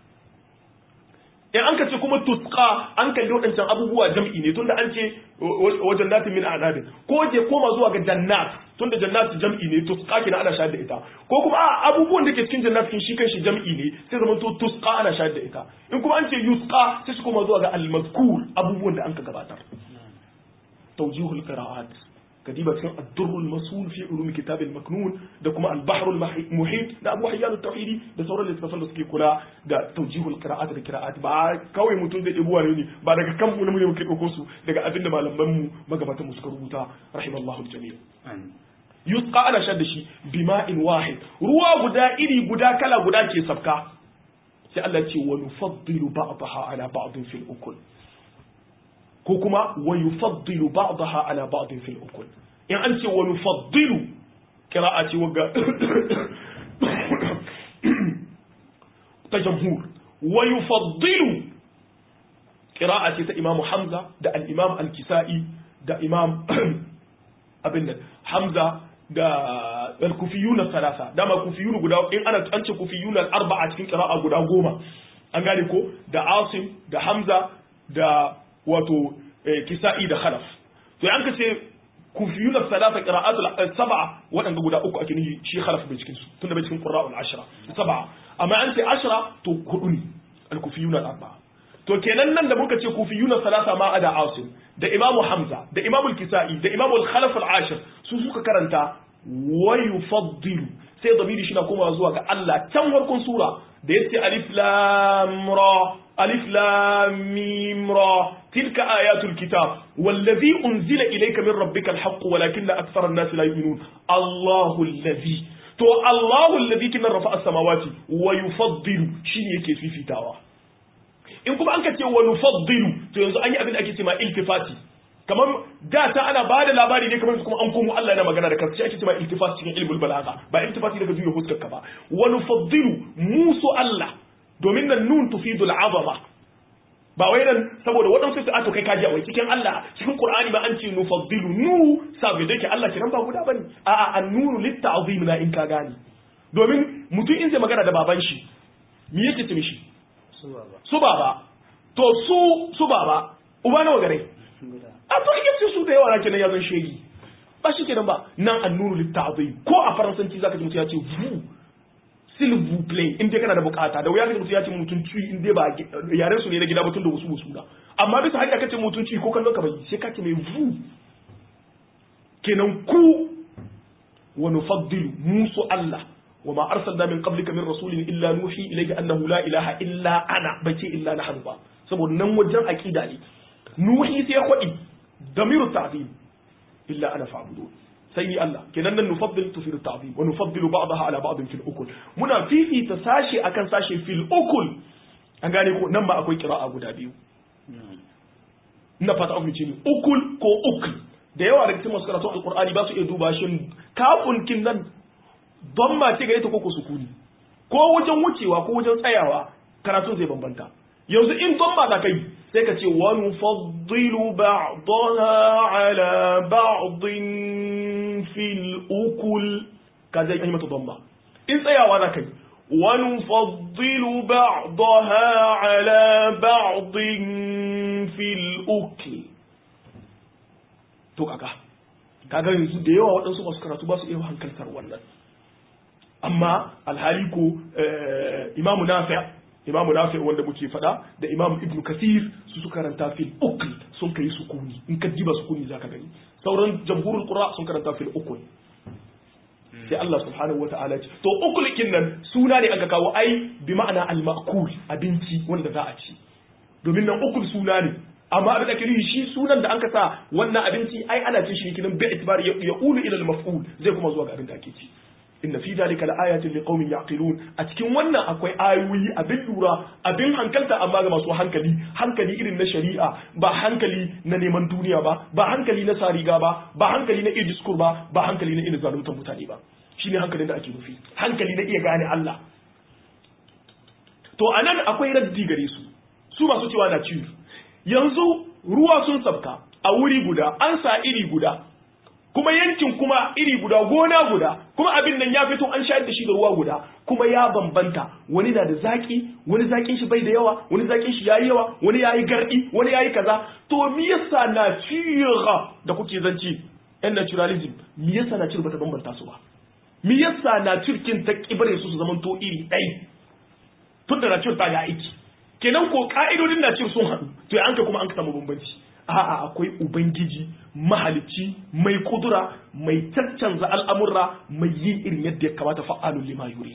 in an ka ce kuma tusqa an kalli waɗancan abubuwa jam'i ne tunda an ce wajen natin min a'nabin ko je koma zuwa ga jannat tunda jannat jam'i ne tusqa kina ana shayar da ita ko kuma a abubuwan da ke cikin jannat kin shi kanshi jam'i ne sai zaman to tusqa ana shayar da ita in kuma an ce yusqa sai su koma zuwa ga al-mazkur abubuwan da an ka gabatar tawjihul qira'at كتيبة كان الدر المسؤول في علوم كتاب المكنون ده كما البحر المحيط ده أبو حيان التوحيدي ده سورة اللي تفصل سكي كلا ده توجيه القراءات القراءات با كوي متون ده إبوة ne ba daga kan mu ne muke dauko su daga abin da malaman mu magabatan mu suka rubuta rahimallahu aljami yusqa ana shadda shi bima'in wahid ruwa guda iri guda kala guda ke sabka sai Allah ce wa nufaddilu ba'daha ala ba'din fil ukul ko kuma wa yufaddilu ba'daha ala ba'din fil ukul in an ce wa yufaddilu qira'a ce wagga ta jamhur wa yufaddilu qira'a ce ta imamu hamza da al-imam al-kisa'i da imam abin nan hamza da al-kufiyuna salasa dama kufiyuna guda in ana an ce kufiyuna al-arba'a cikin qira'a guda goma an gane ko da asim da hamza da wato kisa'i da khalaf to an ka ce kufiyuna salasa qira'atul sab'a wadanda guda uku ake nihi shi khalaf bai cikin su tunda bai cikin qurra'ul ashra sab'a amma an ce ashra to hudu ne al-kufiyuna al-arba'a to kenan nan da muka ce kufiyuna salasa ma ada asim da imamu hamza da imamu kisa'i da imamu al-khalaf al-ashir su suka karanta wa yufaddilu sai zamiri shi na koma zuwa ga Allah can farkon sura da yace alif lam ra alif lam mim ra tilka ayatul kitab wallazi unzila ilayka min rabbika al-haqq walakinna akthara an-nas la yu'minun Allahu allazi to Allahu allazi kin rafa as-samawati wa yufaddilu shine yake fifitawa in kuma an ka ce wa nufaddilu to yanzu an yi abin da ake ce ma iltifati kamar da ta ana ba da labari ne kamar kuma an komo Allah yana magana da kansa shi ake ce ma iltifati cikin ilmul balagha ba iltifati daga juya huskar ka ba wa nufaddilu musu Allah domin nan nun tufidu al'azama ba wai nan saboda waɗansu su ato kai kaji a wai cikin Allah cikin Qur'ani ba an ce nufaddilu nu sabi da ke Allah kiran ba guda bane a'a an-nunu lit-ta'zim na in ka gane domin mutum in zai magana da baban shi me yake ce mishi su baba to su su baba uba nawa gare a to yake su da yawa na kenan ya zan shegi ba shi kenan ba nan annuru litta'zim ko a faransanci zaka ji mutum ya ce vous s'il vous plaît in dai kana da bukata da wuya kaji mutum ya ce mutum ci in dai ba yaren su ne na gida ba tun da wasu wasu da amma bisa hanya kace mutum ci ko kallon ka bai sai ka ce mai vous kenan ku wa nufaddilu musu Allah وما أرسلنا من قبلك من رسول إلا نوحي إليه أنه لا إله إلا أنا بكي إلا نحن با سبب نوجن أكيد لي نوحي سيخوئي ضمير التعظيم إلا أنا فاعبدون سيدي الله كنا نفضل تفيد التعظيم ونفضل بعضها على بعض في الأكل منا في في تساشي أكن ساشي في الأكل an gane ko nan ba akwai kira'a guda biyu na fata of ce ukul ko ukul da yawa daga cikin masu karatu alqur'ani ba su iya duba shin kafun kin nan don ma ce gare ta koko sukuni ko wajen wucewa ko wajen tsayawa karatun zai bambanta yanzu in don ma da kai sai ka ce wa nufaddilu ba'daha ala ba'din fil ukul ka zai yi mata don ma in tsayawa da kai wa nufaddilu ba'daha ala ba'din fil ukul to kaga kaga yanzu da yawa waɗansu masu karatu ba su iya hankaltar wannan amma alhali ko imamu nafi imamu nafi wanda muke fada da imamu ibnu kasir su suka karanta fil ukl sun kai sukuni in ka diba sukuni zaka gani sauran jamhurul qura sun karanta fil ukl sai Allah subhanahu wataala ce to ukul nan suna ne aka kawo ai bi ma'ana al ma'kul abinci wanda za a ci domin nan ukul suna ne amma abin da ke shi sunan da an ka sa wannan abinci ai ana cin shi kinan bi itibari ya ulu ila al maf'ul zai kuma zuwa ga abin da ake ci inna fi zalika laayatin liqaumin yaqilun a cikin wannan akwai ayoyi abin lura abin hankalta amma ga masu hankali hankali irin na shari'a ba hankali na neman duniya ba ba hankali na sariga ba ba hankali na iya diskur ba ba hankali na irin zaluntar mutane ba shine hankalin da ake nufi hankali na iya gane Allah to anan akwai raddi gare su su masu cewa na ciwo yanzu ruwa sun sabka a wuri guda an sa iri guda kuma yankin kuma iri guda gona guda kuma abin nan ya fito an shayar da shi da ruwa guda kuma ya bambanta wani na da zaki wani zakin shi bai da yawa wani zakin shi yayi yawa wani yayi gardi wani yayi kaza to me yasa nature da kuke zanci yan naturalism me yasa nature bata bambanta su ba me yasa nature kin ta kibare su su zaman to iri ɗai tunda nature ta ga aiki kenan ko ka'idodin nature sun haɗu to an ka kuma an ka samu bambanci a'a akwai ubangiji mahalicci mai kudura mai caccanza al'amurra mai yi irin yadda ya kamata fa'alun lima yurid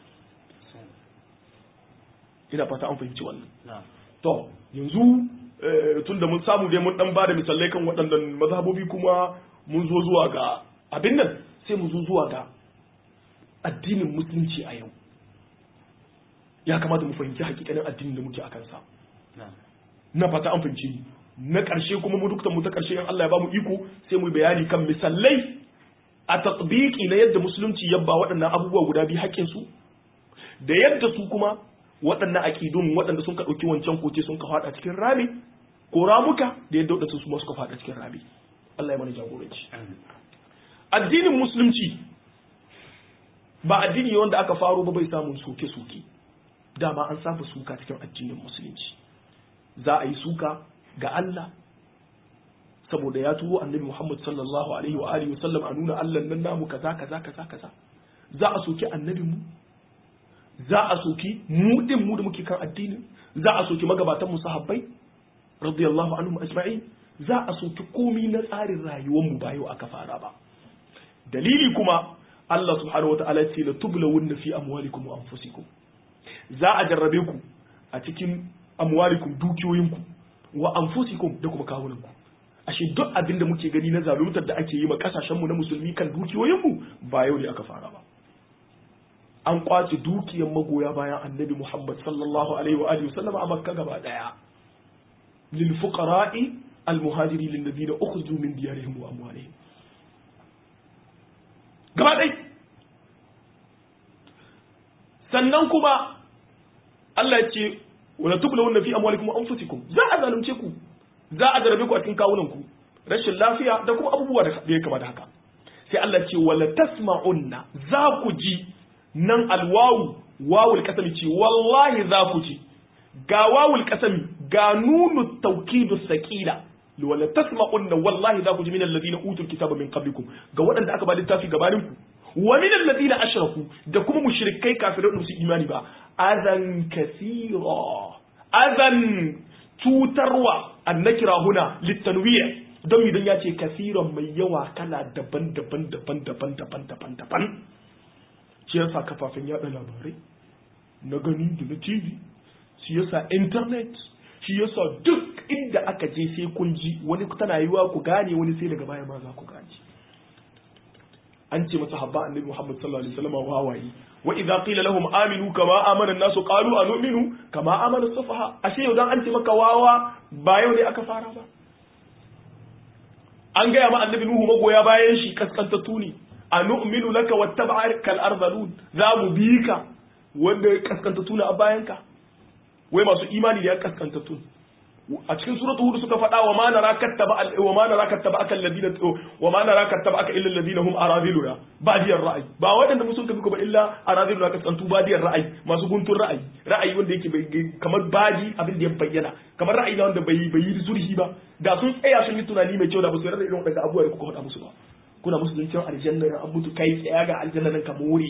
ina fata an fahimci wannan to yanzu tun da mun samu dai mun dan bada misalai kan waɗannan mazhabobi kuma mun zo zuwa ga abin nan sai mu zo zuwa ga addinin musulunci a yau ya kamata mu fahimci hakikanin addinin da muke a kansa na fata an fahimci ni na ƙarshe kuma mu dukkan mu ta ƙarshe in Allah ya ba mu iko sai mu bayani kan misalai a tatbiki na yadda musulunci ya ba waɗannan abubuwa guda biyu haƙƙin su da yadda su kuma waɗannan aƙidun waɗanda sun ka ɗauki wancan koce sun ka faɗa cikin rami ko ramuka da yadda waɗansu su ma suka faɗa cikin rami Allah ya mana jagoranci addinin musulunci ba addini wanda aka faro ba bai samun soke-soke dama an saba suka cikin addinin musulunci za a yi suka ga Allah saboda ya turo annabi Muhammad sallallahu alaihi wa alihi wasallam a nuna Allah nan namu kaza kaza kaza kaza za a soki annabin mu za a soki mu din mu da muke kan addinin za a soki magabatan mu sahabbai radiyallahu anhum ajma'in za a soki komi na tsarin rayuwar mu ba yau aka fara ba dalili kuma Allah subhanahu wataala ya ce la tublawunna fi amwalikum wa anfusikum za a jarrabe ku a cikin amwalikum dukiyoyinku wa anfusikum da kuma kawunanku ashe duk abin da muke gani na zaluntar da ake yi ma kasashenmu na musulmi kan dukiyoyinmu ba yau ne aka fara ba an kwace dukiyar magoya bayan annabi Muhammad sallallahu alaihi wa alihi wasallam a Makka gaba daya lil fuqara'i al muhajirin lil ladina ukhriju min diyarihim wa amwalihim gaba dai sannan kuma Allah ya ce wala tublawunna fi amwalikum wa anfusikum za a zalunce ku za a jarabe ku a cikin kawunan ku rashin lafiya da kuma abubuwa da ya kama da haka sai Allah ce wala tasma'unna za ku ji nan alwawu wawul kasami ce wallahi za ku ji ga wawul kasami ga nunu tawkidu saqila wala tasma'unna wallahi za ku ji min alladhina utul kitaba min qablikum ga waɗanda aka ba littafi gabanin ku wa min alladhina ashraku da kuma mushrikai kafirai da su imani ba azan kathira azan cutarwa annakira huna litanwiya don idan ya ce kasiran mai yawa kala daban-daban daban-daban daban-daban daban shi yasa kafafen yada labarai na gani da na tv shi yasa internet shi yasa duk inda aka je sai kun ji wani tana yiwa ku gane wani sai daga baya ma za ku gane an ce masa habba annabi Muhammad sallallahu alaihi wasallam wawaye wa idza qila lahum aminu kama amana an-nasu qalu anu'minu kama amana as-sufaha ashe yau dan an ce maka wawa ba yau ne aka fara ba an gaya ma annabi Nuhu magoya bayan shi kaskantattu ne anu'minu laka wattaba'aka al-ardhalun za mu bi ka wanda kaskantattu ne a bayanka wai masu imani da ya kaskantattu a cikin suratu hud suka faɗa wa ma nara kattaba wa ma nara kattaba akal ladina wa ma nara kattaba aka illa alladina hum aradiluna badiyar ra'ayi ba wadanda musun kafi ko ba illa aradiluna kaskantu badiyar ra'ayi masu guntun ra'ayi ra'ayi wanda yake kamar badi abin da ya bayyana kamar ra'ayi na wanda bai bai yi zurhi ba da sun tsaya sun yi tunani mai kyau da ba su yarda irin wadannan abubuwa da kuka faɗa musu ba kuna musu zancen aljanna an mutu kai tsaya ga aljanna nan ka more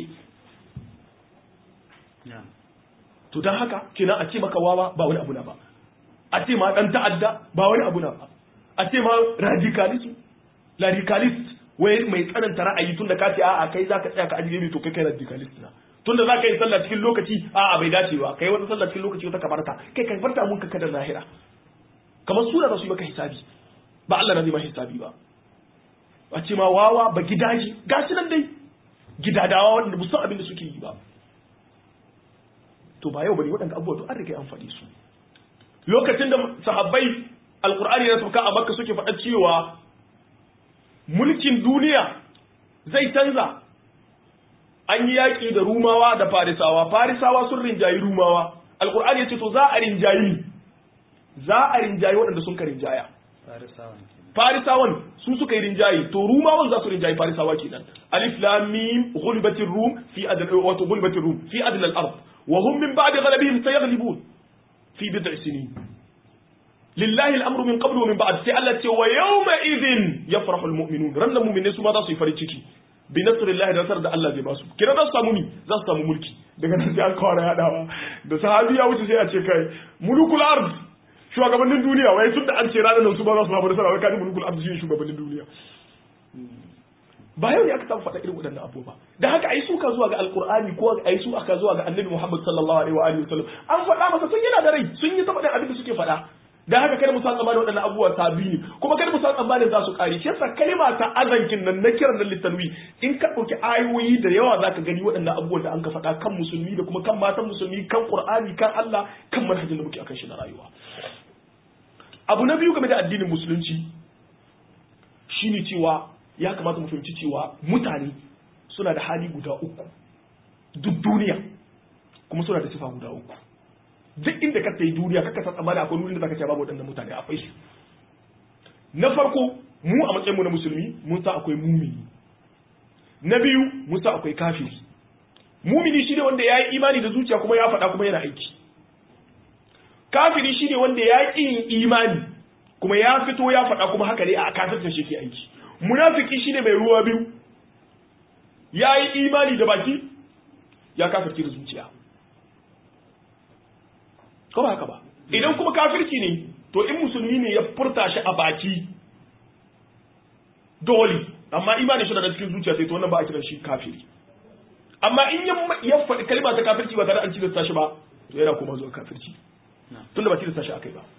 to dan haka kenan a ce maka wawa ba wani abu na ba a ce ma dan ta'adda ba wani abu na ba a ce ma radicalist radicalist wai mai tsananta ra'ayi tunda ka ce a'a kai zaka tsaya ka ajiye mai to kai kai radicalist na tunda zaka yi sallah cikin lokaci a'a bai dace ba kai wata sallah cikin lokaci wata kabarta kai kai farta mun ka kada lahira kamar sura za su yi maka hisabi ba Allah na zai ma hisabi ba a ce ma wawa ba gidaje gashi nan dai gidadawa wanda musan abin da suke yi ba to ba yau bane waɗanda abubuwa to an riga an faɗi su lokacin da sahabbai alkur'ani na sauka a makka suke faɗa cewa mulkin duniya zai canza an yi yaƙi da rumawa da farisawa farisawa sun rinjayi rumawa alkur'ani ya ce to za a rinjayi za a rinjayi waɗanda sun ka rinjaya farisawan su suka yi rinjayi to rumawan za su rinjayi farisawa kenan alif lam mim ghulibatir rum fi adl wato ghulibatir rum fi adl al-ard wa hum min ba'di ghalabihim sayaghlibun fi bid'i sinin lillahi al'amru min qablu wa min ba'd sai Allah ce wa yawma idhin yafrahu almu'minun rannan mu'minai su ma za su yi farin ciki bi nasrillahi da nasar da Allah zai ba su kira za su samu ni za su samu mulki daga nan sai an kawara yadawa da sahabi ya wuce sai a ce kai mulukul ard shugabannin duniya wai tunda an ce ranar nan su ba za su samu nasara wai kani mulukul ard shine shugabannin duniya ba yau ne aka taɓa faɗa irin waɗannan abubuwa da haka ai suka zuwa ga alkur'ani ko ai su aka zuwa ga annabi muhammad sallallahu alaihi wa alihi wasallam an faɗa masa sun yana da rai sun yi ta faɗin abin da suke faɗa da haka kada mu san tsammanin waɗannan abubuwa sabi ne kuma kada mu san tsammanin za su ƙare shi yasa kalma ta azankin nan na kiran nan litanwi in ka ɗauki ayoyi da yawa za ka gani waɗannan abubuwan da an ka faɗa kan musulmi da kuma kan matan musulmi kan qur'ani kan Allah kan manhajin da muke akan shi na rayuwa abu na biyu game da addinin musulunci shine cewa ya kamata mu fahimci cewa mutane suna da hali guda uku duk duniya kuma suna da sifa guda uku duk inda ka yi duniya kaka san tsammani akwai wurin da zaka ce babu waɗannan mutane akwai su na farko mu a matsayin mu na musulmi mun san akwai mumini na biyu mun san akwai kafiri mumini shine wanda ya yi imani da zuciya kuma ya faɗa kuma yana aiki kafiri shine wanda ya ƙi yin imani kuma ya fito ya faɗa kuma haka ne a kafircin shi ke aiki munafiki shine mai ruwa biyu ya yi imani da baki ya kafirci da zuciya ko ba haka ba idan kuma kafirci ne to in musulmi ne ya furta shi a baki dole amma imani shi da cikin zuciya sai to wannan ba a kiran shi kafiri amma in ya faɗi kalma ta kafirci ba tare an tilasta shi ba to yana kuma zuwa kafirci tunda ba tilasta shi akai ba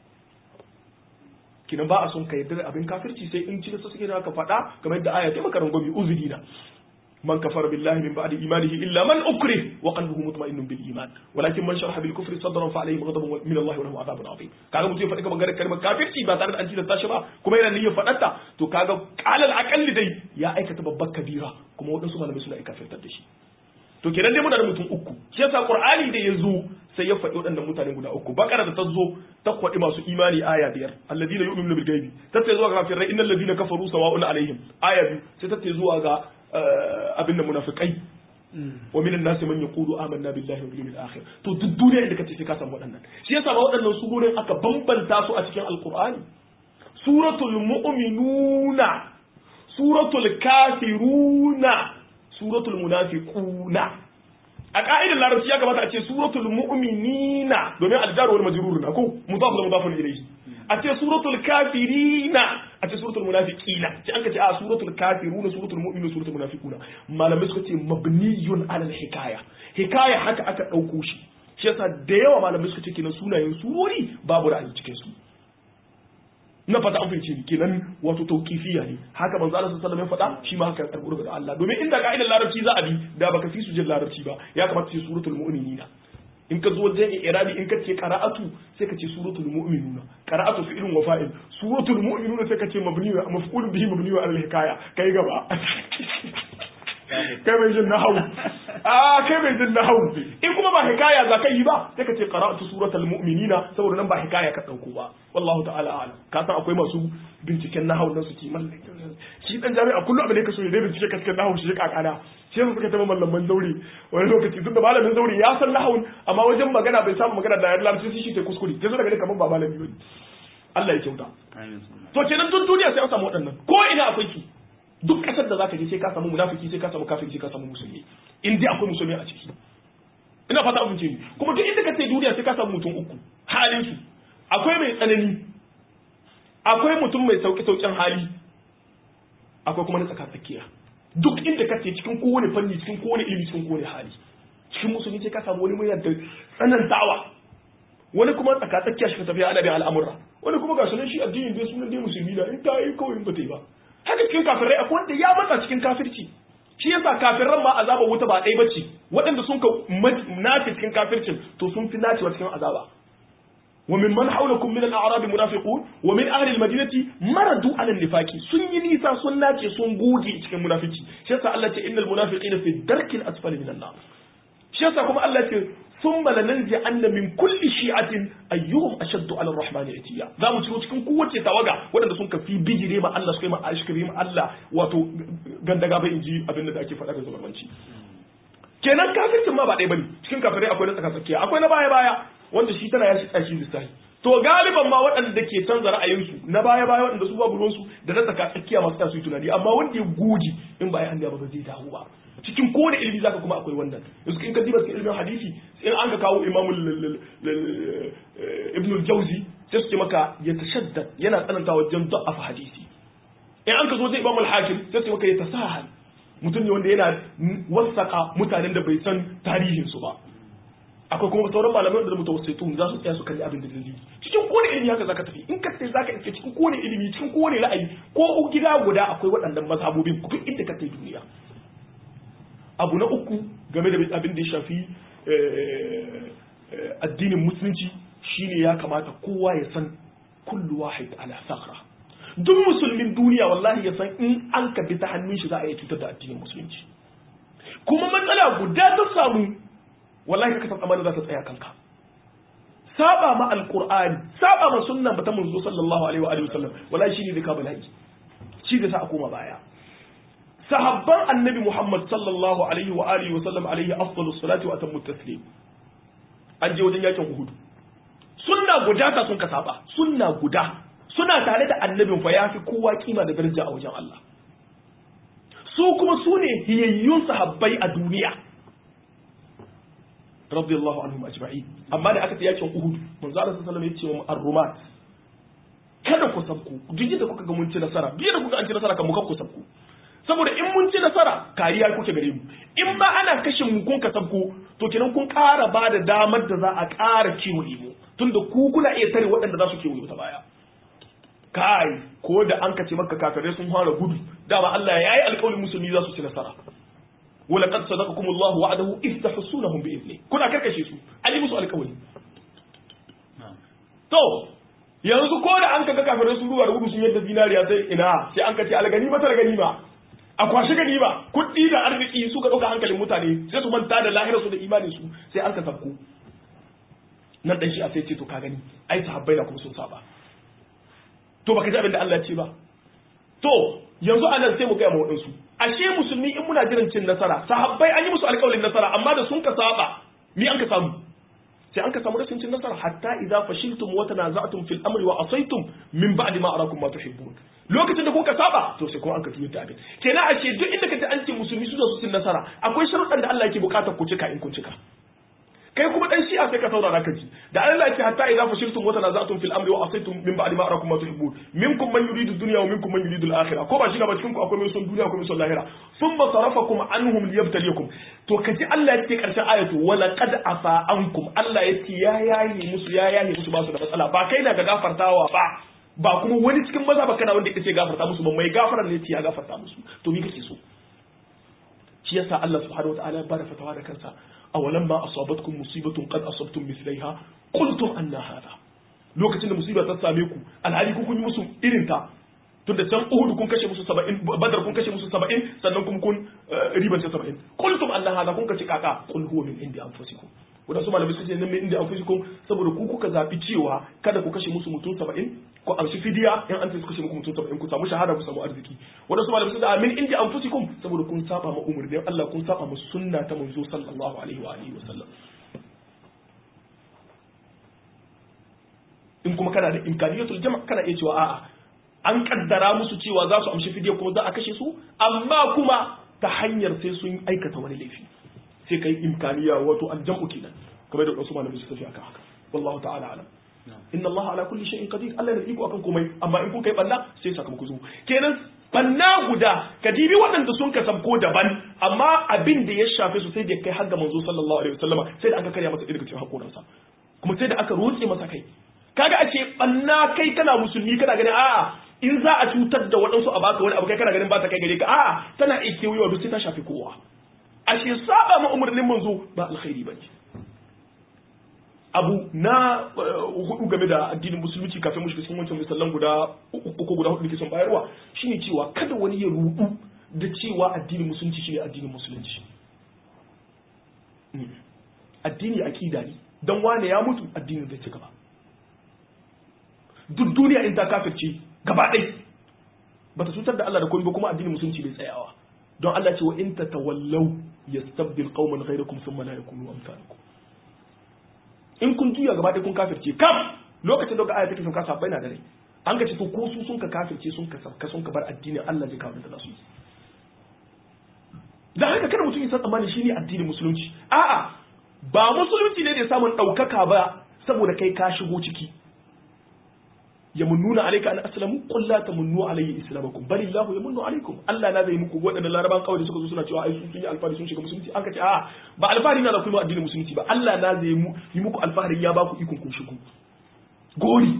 kinan ba a son ka yarda da abin kafirci sai in tilasta suke da ka faɗa kamar yadda aya ta maka rangwami uzurina من كفر بالله من بعد إيمانه إلا من أكره وقلبه مطمئن بالإيمان ولكن من شرح بالكفر صدرا فعليهم غضب من الله وله عذاب عظيم kaga mutum ya faɗi kamar kalmar kafirci ba tare da an tilasta shi ba kuma yana niyyar faɗarta to kaga alal akalli dai ya aikata babbar kabira kuma waɗansu malamai suna kafirtar da shi to kenan dai muna da mutum uku shi yasa qur'ani da ya zo sai ya faɗi waɗannan mutane guda uku bakara da ta zo ta kwaɗi masu imani aya biyar alladina yu'minuna bil ghaibi ta ce zuwa ga kafirai innal ladina kafaru sawa'un alaihim aya biyu sai ta ce zuwa ga abin da munafikai wa minan nasi man yaqulu amanna billahi wal yawmil akhir to duk duniya inda kace sai ka samu waɗannan shi yasa ba waɗannan surorin aka bambanta su a cikin alqur'ani suratul mu'minuna suratul kafiruna suratul munafiquna a ka'idar larabci ya kamata a ce suratul mu'minina domin aljar wal majrur na ko mudaf da mudafun ilayhi a ce suratul kafirina a ce suratul munafiqina ce an ka ce a suratul kafiruna suratul mu'minuna suratul munafiquna malamai suka ce mabniyun ala hikaya hikaya haka aka dauko shi shi yasa da yawa malamai suka ce kenan sunayen surori babu ra'ayi cikin su na fata an fahimci kenan wato tauqifiya ne haka manzo Allah sallallahu alaihi wasallam ya faɗa shi ma haka ya karbu daga Allah domin inda ka'idar larabci za a bi da baka fi su jin larabci ba ya kamata ce suratul mu'minina in ka zo wajen irabi in ka ce qara'atu sai ka ce suratul mu'minuna qara'atu fi'lun wa fa'il suratul mu'minuna sai ka ce mabni wa maf'ul bihi mabni wa al-hikaya kai gaba kai mai jin nahawu a kai mai jin nahawu in kuma ba hikaya za ka yi ba sai ka ce qara'atu suratul mu'minina saboda nan ba hikaya ka dauko ba wallahu ta'ala a'lam ka san akwai masu binciken nahawu nan su ci mallaka shi dan jami'a kullu abin da yake so ya bincike ka cikin nahawu shi kakana shi yasa suka taba mallaman zauri wani lokaci tunda malamin zauri ya san nahawun amma wajen magana bai samu magana da yar larabci shi ke kuskure sai zo daga ne kamar ba malami bane Allah ya kyauta to kenan duk duniya sai an samu waɗannan ko ina akwai su duk kasar da zaka je sai ka samu munafiki sai ka samu kafiri sai ka samu musulmi in dai akwai musulmi a ciki ina fata abin ce kuma duk inda ka ce duniya sai ka samu mutum uku halin su akwai mai tsanani akwai mutum mai sauki saukin hali akwai kuma na tsaka tsakiya duk inda ka ce cikin kowane fanni cikin kowane ilimi cikin kowane hali cikin musulmi sai ka samu wani mai da tsanantawa wani kuma tsaka tsakiya shi ka tafiya ana bin al'amura wani kuma ga sunan shi addinin dai sunan dai musulmi na in ta yi kawai in ba ta yi ba haka cikin kafirai akwai wanda ya matsa cikin kafirci shi yasa kafirran ma azaba wuta ba ɗaya bace waɗanda sun ka nace cikin kafircin to sun fi nacewa cikin azaba ومن من حولكم من الأعراب منافقون ومن أهل المدينة مردوا على النفاق سن نيسا سن ناكي سن غوجي cikin munafici shi yasa Allah ce innal munafiqina fi darkil asfali minan nar shi yasa kuma Allah ce thumma lananzi anna min kulli shi'atin ayyuhum ashaddu ala ar-rahmani atiya za mu ciro cikin kowace tawaga waɗanda sun kafi bijire ma Allah suka yi ma ashkari ma Allah wato gandaga bai inji abin da ake faɗa da zamanci kenan kafircin ma ba ɗaya bane cikin kafirai akwai na tsaka tsakiya akwai na baya baya wanda shi tana yashi tsashi lissafi to galiban ma waɗanda ke canza ra'ayinsu na baya baya waɗanda su babu ruwansu da na tsaka tsakiya masu tasu tunani amma wanda ya goji in ba ya an ba ba zai dawo ba cikin kowane ilimi zaka kuma akwai wannan yanzu in ka diba cikin ilimin hadisi in an ka kawo imamu ibn al-jawzi sai su ce maka ya tashaddad yana tsananta wajen da'afa hadisi in an ka zo zai imamu al-hakim sai su ce maka ya tasahal mutum ne wanda yana wasaka mutanen da bai san tarihinsu ba akwai kuma sauran malamai da mutawassitun za su tsaya su kalli abin da dalili cikin kowane ilimi haka zaka tafi in ka tafi zaka iske cikin kowane ilimi cikin kowane ra'ayi ko gida guda akwai waɗannan mazhabobin duk inda ka tafi duniya abu na uku game da abin da ya shafi addinin musulunci shine ya kamata kowa ya san kullu wahid ala sakhra duk musulmin duniya wallahi ya san in an ka bi ta hannun shi za a iya cutar da addinin musulunci kuma matsala guda ta samu wallahi ka san amana za ta tsaya kanka saba ma alqur'ani saba ma sunnan ta manzo sallallahu alaihi wa alihi wasallam wallahi shine da ka bala'i shi da sa a koma baya sahabban annabi Muhammad sallallahu alaihi wa alihi wa sallam alaihi afdalu salati wa atammu taslim an je wajen yakin Uhud sunna guda ta sun ka saba sunna guda suna tare da annabin fa yafi kowa kima da daraja a wajen Allah su kuma su ne hiyayyun sahabbai a duniya radiyallahu anhum ajma'in amma da aka ta yakin Uhud manzo Allah sallallahu alaihi wa sallam ya ce wa ar-rumat kada ku sabku duk da kuka ga mun ci nasara duk da kuka an ci nasara kan mu kan ku sabku saboda in mun ci nasara kariya kuke gare mu in ma ana kashe mu kun ka sabko to kenan kun ƙara ba da damar da za a ƙara kiwo mu tunda ku kuna iya tare waɗanda za su kiwo ta baya kai ko da an kace maka kafirai sun fara gudu dama Allah ya yi alƙawarin musulmi za su ci nasara wala qad sadaqakum Allah wa'adahu if tahsunahum bi idni kuna karkashe su ali musu alƙawari to yanzu ko da an kaga kafirai sun ruwa da gudu sun yadda zinariya sai ina sai an kace algani mata ganima a kwashe ganima kuɗi da arziki suka ɗauka hankalin mutane sai su manta da lahirar su da imanin su sai an ka sabko nan dan shi a sai ce to ka gani ai sahabbai na kuma sun saba to baka ji abin da Allah ya ce ba to yanzu anan sai mu ga mu wadansu ashe musulmi in muna jiran cin nasara sahabbai an yi musu alƙawarin nasara amma da sun ka saba mi an ka samu sai an ka samu rashin cin nasara hatta idza fashiltum wa tanaza'tum fil amri wa asaytum min ba'di ma arakum ma tuhibbun lokacin da kuka saba to sai kuma an ka tuyo ta abin kenan a ce duk inda kace an ce musulmi su zo su cin nasara akwai sharuɗan da Allah yake bukatar ku cika in kun cika kai kuma dan shi'a sai ka saurara ka ji da Allah yake hatta idza fashiltum wa tanaza'tum fil amri wa asaytum min ba'di ma arakum ma tuhibbun minkum man yuridu dunya wa minkum man yuridu al-akhirah ko ba shi gaba cikin ku akwai mai son duniya akwai mai son lahira thumma sarafakum anhum liyabtaliyakum to kaji Allah yake karshen ayatu wa laqad afa ankum Allah yake ya yayi musu ya yayi musu ba su da matsala ba kai na ga gafartawa ba ba kuma wani cikin maza ba kana wanda yake gafarta musu ba mai gafaran ne ya gafarta musu to me kake so shi yasa Allah subhanahu wataala ya bada fatawa da kansa awalan ma asabatkum musibatun qad asabtum mithlaiha qultum anna hadha lokacin da musiba ta same ku alhali ku kun yi musu irin ta tunda can Uhud kun kashe musu 70 Badar kun kashe musu 70 sannan kuma kun ribance 70 qultum anna hadha kun kace kaka qul huwa min indi anfusikum wadansu malamai suke nan min indi anfusikum saboda ku kuka zabi cewa kada ku kashe musu mutum 70 ko amshi fidiya in an su kashe muku mutum 70 ku samu shahada ku samu arziki wadansu malamai suke min indi anfusikum saboda kun saba ma umurnin Allah kun saba ma sunna ta manzo sallallahu alaihi wa alihi wa sallam in kuma kana da imkaniyatul jama' kana iya cewa a'a an kaddara musu cewa za su amshi fidiya kuma za a kashe su amma kuma ta hanyar sai sun aikata wani laifi sai kai imkaniya wato aljam'u kenan kamar da wasu malamai suka tafi akan haka wallahu ta'ala alam inna allaha ala kulli shay'in qadir Allah yana iko akan komai amma in kun kai banna sai sakamako zo kenan banna guda ka dibi waɗanda sun ka sabko daban amma abin da ya shafe su sai da kai har ga manzo sallallahu alaihi wasallama sai da aka karya masa daga cikin hakoransa kuma sai da aka rotse masa kai kaga a ce banna kai kana musulmi kana ganin a'a in za a cutar da waɗansu a baka wani abu kai kana ganin ba ta kai gare ka a'a tana iya kewayewa duk sai ta shafi kowa ashe saba ma umarnin manzo ba alkhairi ba ne abu na hudu game da addinin musulunci kafin mu shiga cikin wancan misalan guda uku ko guda hudu da ke son bayarwa shine cewa kada wani ya rudu da cewa addinin musulunci shine addinin musulunci addini akida ne dan wane ya mutu addinin zai ci gaba duk duniya in ta kafirce gaba ɗai bata cutar da Allah da komai ba kuma addinin musulunci bai tsayawa don Allah ce wa in tatawallaw yastabdil qauman ghayrakum thumma la yakunu amsalakum in kun juya gaba ɗaya kun kafirce kam lokacin da ga aya take sun kasa bai na da rai an ka ce to ko su sun ka kafirce sun ka sabka sun ka bar addinin Allah zai kawo da su da haka kada mutum ya san tsammani shine addinin musulunci a'a ba musulunci ne da samun ɗaukaka ba saboda kai ka shigo ciki yamunnuna alayka an aslamu qul la tamunnu alayya islamakum bal illahu yamunnu alaykum Allah na zai muku wadannan laraban kawai da suka zo suna cewa ai sun yi alfahari sun shiga musulunci an kace a ba alfahari na da kuma addinin musulunci ba Allah na zai yi muku alfahari ya baku ikon kun shigo gori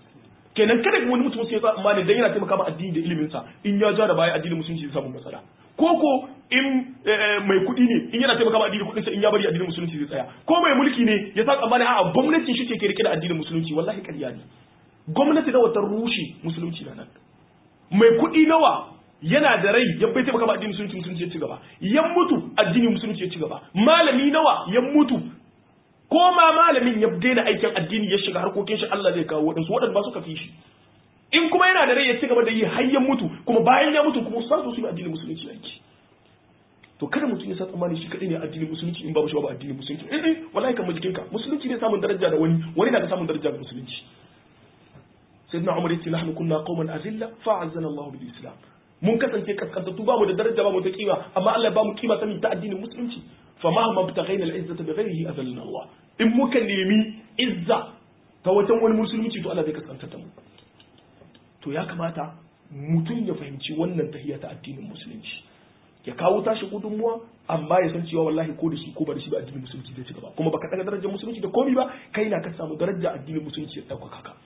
kenan kada wani mutum sai ya amma ne dan yana taimaka ma addini da ilimin sa in ya ja da baya addinin musulunci zai samu matsala ko ko in mai kuɗi ne in yana taimaka ma addinin kuɗinsa in ya bari addinin musulunci zai tsaya ko mai mulki ne ya sa tsammani a'a gwamnatin shi ke rike da addinin musulunci wallahi ƙarya ne gwamnati nawa ta rushe musulunci na nan mai kuɗi nawa yana da rai ya bai taimaka ma addinin musulunci musulunci ya ci gaba yan mutu addinin musulunci ya ci gaba malami nawa ya mutu ko ma malamin ya daina aikin addini ya shiga harkokin shi Allah zai kawo waɗansu waɗanda ba suka fi shi in kuma yana da rai ya ci gaba da yi har ya mutu kuma bayan ya mutu kuma sa su yi addinin musulunci aiki to kada mutum ya sa tsammani shi kadai ne addinin musulunci in babu shi babu addinin musulunci eh eh wallahi kan jikinka musulunci ne samun daraja da wani wani na da samun daraja da musulunci sayyidina umar yace nahnu kunna qauman azilla fa'azzana Allah bil islam mun kasance kaskantattu ba mu da daraja ba mu da kima amma Allah ba mu kima sani ta addinin musulunci fa ma ma btaghaina al izzata bi ghayrihi azallana Allah in muka nemi izza ta wajen wani musulunci to Allah zai kaskanta ta mu to ya kamata mutum ya fahimci wannan tahiyya ta addinin musulunci ya kawo tashi gudunmuwa amma ya san cewa wallahi ko da shi ko ba da shi ba addinin musulunci zai ci gaba kuma baka daga darajar musulunci da komi ba kai na ka samu darajar addinin musulunci ya dauka ka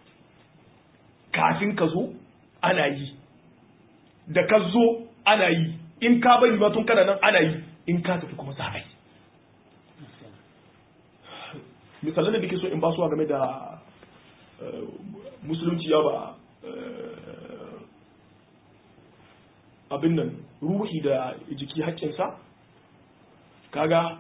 kafin ka zo ana yi da ka zo ana yi in ka bari ma tun kana nan ana yi in ka tafi kuma za a yi misalan da nake so in ba su game da musulunci ya ba abin nan ruhi da jiki haƙƙinsa kaga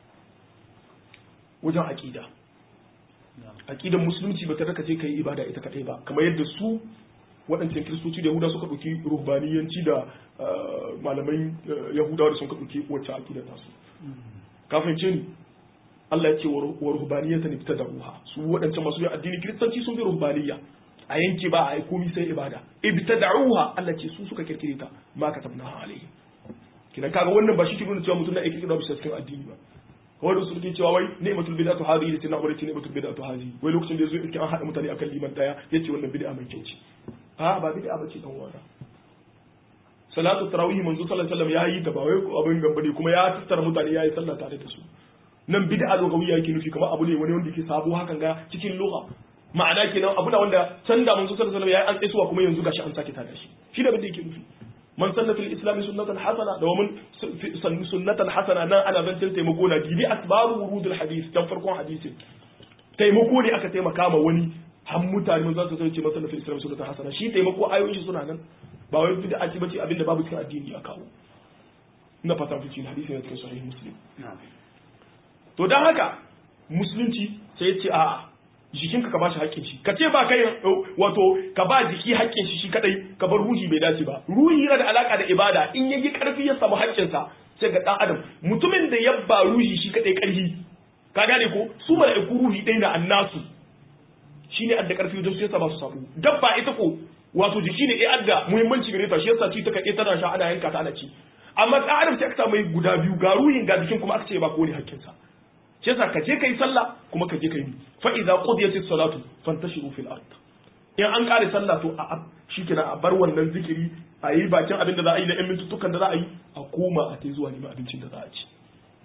wajen aƙida aƙidan musulunci ba ta raka ce ka yi ibada ita kaɗai ba kamar yadda su waɗancan kiristoci da yahuda suka ɗauki ruhbaniyanci da malaman yahudawa da sun ka ɗauki wacce aƙidar tasu kafin ce ni Allah ya ce wa ruhbaniyata ne fita da ruha su waɗancan masu yin addini kiristanci sun bi ruhbaniya a yanke ba a yi komi sai ibada ibtada'uha Allah ce su suka kirkire ta ma katabna alaihi kidan kaga wannan ba shi ke nuna cewa mutum na yake kirkira bisa cikin addini ba kawai da su ke cewa wai ni'matul bid'atu hadhihi da tinna wala ni'matul bid'atu hadhihi wai lokacin da yazo yake an hada mutane akan liman daya yace wannan bid'a mai kyau ce a ba bid'a bace dan wara salatu tarawih manzo sallallahu alaihi wasallam yayi ta ba wai abin gamba ne kuma ya tattara mutane yayi sallah tare da su nan bid'a lugawiyya yake nufi kamar abu ne wani wanda yake sabo hakan ga cikin lugha ma'ana kenan abu da wanda can da manzo sallallahu alaihi wasallam yayi an tsaisuwa kuma yanzu gashi an sake tada shi shi da bin da yake nufi man sanna fil islam sunnatan hasana da mun sunnatan hasana nan ana zancin taimako na gibi asbabu wurudul hadith dan farkon hadisin taimako ne aka taimaka ma wani har mutane mun za su ce man sanna fil islam sunnatan hasana shi taimako ayoyin shi suna nan ba wai bid'a ce bace abinda babu cikin addini ya kawo ina fata fice hadisi ne cikin sahih muslim to dan haka musulunci sai ya ce a'a jikinka ka bashi haƙƙin shi ka ce ba kai wato ka ba jiki haƙƙin shi shi kadai ka bar ruhi bai dace ba ruhi yana da alaka da ibada in yayi karfi ya samu haƙƙin sa sai ga dan adam mutumin da ya ba ruhi shi kadai karfi ka gane ko su mala'iku ruhi dai na annasu shine adda karfi wajen su yasa ba su samu dabba ita ko wato jiki ne ya adda muhimmanci gare ta shi yasa ci ta kake tana sha ana yanka ta ana ci amma dan adam sai aka samu guda biyu ga ruhin ga jikin kuma aka ce ba ko ne haƙƙin sa shi yasa ka je kai sallah kuma ka je kai bi fa idza qudiyatis salatu fantashiru fil ard in an kare sallah to a shikenan a bar wannan zikiri a yi bakin abin da za a yi da yan mintutukan da za a yi a koma a tai zuwa neman abincin da za a ci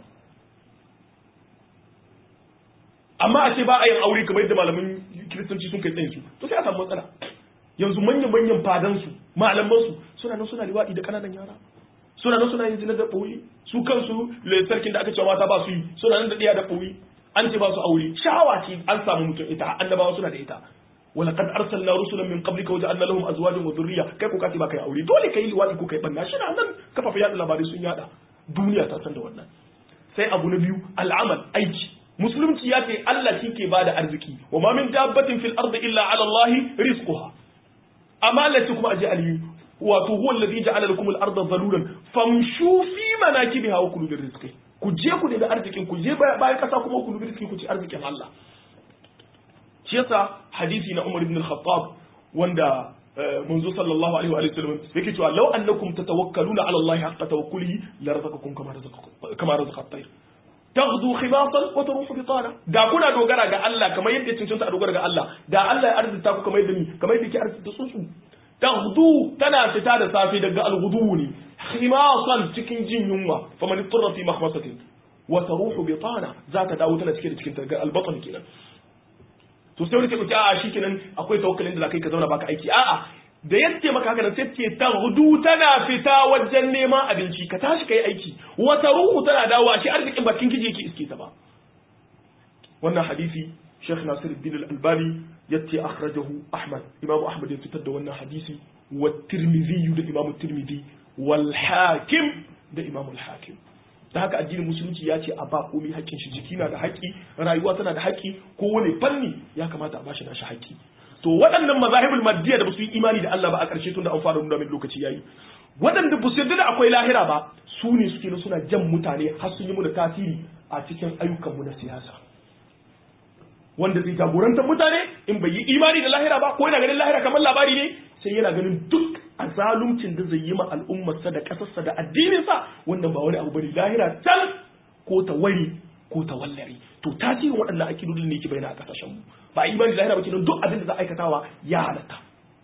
amma a ce ba a yin aure kamar yadda malamin kiristanci sun kai tsayin su to sai a samu matsala yanzu manyan manyan fadan su malaman su suna nan suna liwaɗi da kananan yara suna nan suna yin zina da ɓoyi su kansu sarkin da aka cewa mata ba su yi suna nan da ɗiya da ɓoyi an ce ba su aure shahawa ce an samu mutum ita annabawa suna da ita wala kad arsalna rusulan min qablika wa ja'alna lahum azwajan wa dhurriyya kai ko kace ba kai aure dole kai liwadi ko kai banna shi nan kafafa yada labarai sun yada duniya ta san da wannan sai abu na biyu al'amal aiki musulunci ya ce Allah shi ke bada arziki wa ma min dabbatin fil ardi illa ala Allah rizquha amma lati kuma aje aliyu wato huwa alladhi ja'ala lakum al-ardha dhalulan famshu fi manakibiha wa kulu rizqi ku je ku da arzikin ku je bayan kasa kuma ku rizqi ku ci arzikin Allah shi yasa hadisi na Umar ibn al-Khattab wanda manzo sallallahu alaihi wa sallam yake cewa law annakum tatawakkaluna ala Allah haqqa tawakkulihi la razaqakum kama razaqakum kama razaqa at-tayr taghdu khimasan wa taruhu bitana da kuna dogara ga Allah kamar yadda cancanta a dogara ga Allah da Allah ya arzuta ku kamar yadda ni kamar yadda ke arzuta tsuntsu taghdu tana fita da safe daga al-ghudu ne khimasan cikin jin yunwa faman ittara fi makhmasatin wa taruhu bitana za ta dawo tana cike da cikin daga al-batn kenan to sai wani ke kuce a shi kenan akwai tawakkalin da zakai ka zauna baka aiki a'a da ya ce maka haka sai ce taghdu tana fita wajen neman abinci ka tashi kai aiki wata ruhu tana dawo shi arzikin bakin kiji yake iske ta ba wannan hadisi Sheikh Nasiruddin Al-Albani yace akhrajahu Ahmad Imam Ahmad ya fitar da wannan hadisi wa Tirmidhi da Imam Tirmidhi wal Hakim da Imam Al-Hakim da haka addinin musulunci ya ce a ba komai haƙƙin shi jiki na da haƙƙi rayuwa tana da haƙƙi kowane fanni ya kamata a bashi nashi haƙƙi to waɗannan mazahibul maddiya da ba su yi imani da Allah ba a ƙarshe tun da an fara nuna min lokaci yayi waɗanda ba su yarda da akwai lahira ba su ne suke na suna jan mutane har sun yi mu da tasiri a cikin ayyukanmu na siyasa wanda zai jagorantar mutane in bai yi imani da lahira ba ko yana ganin lahira kamar labari ne sai yana ganin duk a zaluncin da zai yi ma al'ummarsa da ƙasarsa da addininsa wannan ba wani abu bane lahira tal ko ta wari ko ta wallari to tasirin waɗannan akidodin ne yake bayyana a ƙasashen mu ba a imani da lahira ba kenan duk abin da za a aikatawa ya halatta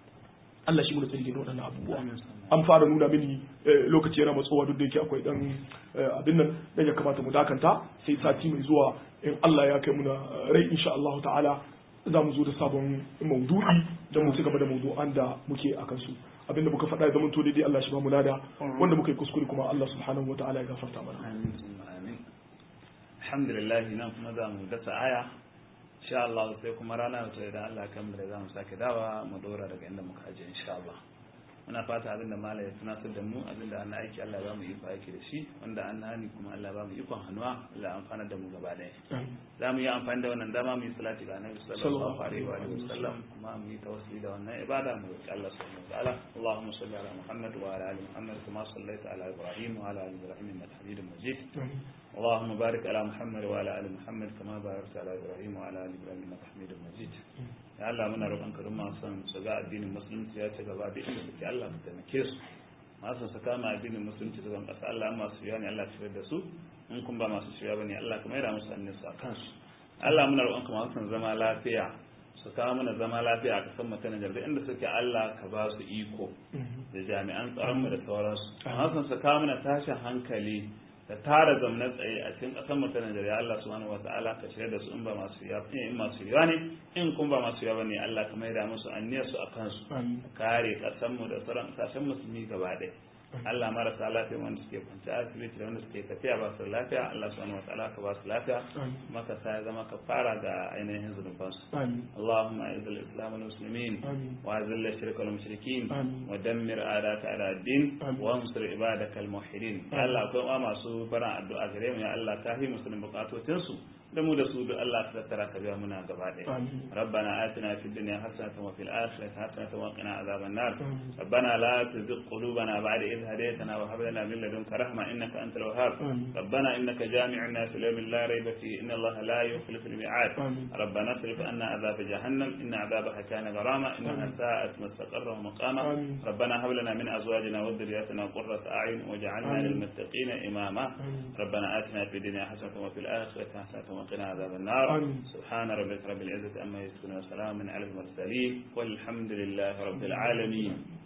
Allah shi mu da tsari da waɗannan abubuwa an fara nuna mini lokaci yana matsowa duk da yake akwai dan abin nan dan ya kamata mu dakanta sai sati mai zuwa in Allah ya kai muna rai insha Allah ta'ala za mu zo da sabon maudu'i don mu ci gaba da maudu'an da muke a kansu abinda muka faɗa ya zama to daidai Allah shi ba mu lada wanda muka yi kuskure kuma Allah subhanahu wa ta'ala ya gafarta mana amin alhamdulillah nan kuma za mu dasa aya insha Allah sai kuma rana ta idan Allah kan mu da za mu sake dawa mu dora daga inda muka aje insha Allah muna fata abinda malai ya tunatar da mu abinda an aiki Allah ya ba mu iko aiki da shi wanda an hani kuma Allah ya ba mu ikon hannuwa Allah ya amfana da mu gaba ɗaya za mu yi amfani da wannan dama mu yi salati ga Annabi sallallahu alaihi wa sallam kuma mu yi tawassuli da wannan ibada mu roki Allah subhanahu wa ta'ala Allahumma salli ala Muhammad wa ala ali Muhammad kama sallaita ala Ibrahim wa ala ali Ibrahim innaka Hamidum Majid اللهم بارك على محمد وعلى ال محمد كما باركت على ابراهيم وعلى ال ابراهيم انك حميد مجيد ya Allah muna roƙon ka don masu su ga addinin musulunci ya ci gaba da inda suke Allah ka taimake su masu su kama addinin musulunci su zan ƙasa Allah masu shirya ne Allah shirya da su in kun ba masu shirya bane Allah ka maida musu annin su a kansu Allah muna roƙon ka masu zama lafiya su kawo mana zama lafiya a kasan mu ta Nijar da inda suke Allah ka ba su iko da jami'an tsaron mu da sauransu masu su kawo mana tashin hankali da tara zamna tsaye a cikin ƙasar mu ta Najeriya Allah subhanahu wa ta'ala ka shirya da su in ba masu yawa in masu yawa ne in kun ba masu yawa ne Allah ka maida musu anniyar su akan su kare ƙasar mu da sauran ƙasashen musulmi gaba ɗaya Allah marasa lafiya wanda suke kwanci asibiti da wanda suke tafiya ba su lafiya Allah subhanahu wa ta'ala ka ba su lafiya maka sa ya zama ka fara ga ainihin zunubansu Allahumma izz al-islam wal muslimin wa azil ash-shirk wal mushrikin wa dammir a'daka ala ad-din wa ansur ibadaka al-muwahhidin Allah akwai ma masu baran addu'a gare mu ya Allah ka hi musulmin bukatocin su da mu da su duk Allah ka tattara ka biya muna gaba ɗaya rabbana atina fid dunya hasanatan wa fil akhirati hasanatan wa qina adhaban nar rabbana la tuzigh qulubana ba'da idh hadaytana wa hab lana min ladunka rahma innaka antal wahhab rabbana innaka jami'un nas li yawmin la rayba fihi inna allaha la yukhlifu al mi'ad rabbana اصرف عنا عذاب جهنم إن عذابها كان غراما إنها ساءت مستقرا ومقاما ربنا هب لنا من أزواجنا وذرياتنا قرة أعين واجعلنا للمتقين إماما ربنا آتنا في الدنيا حسنة وفي الآخرة حسنة وقنا عذاب النار سبحان ربك رب العزة أما يصفون وسلام على المرسلين والحمد لله رب العالمين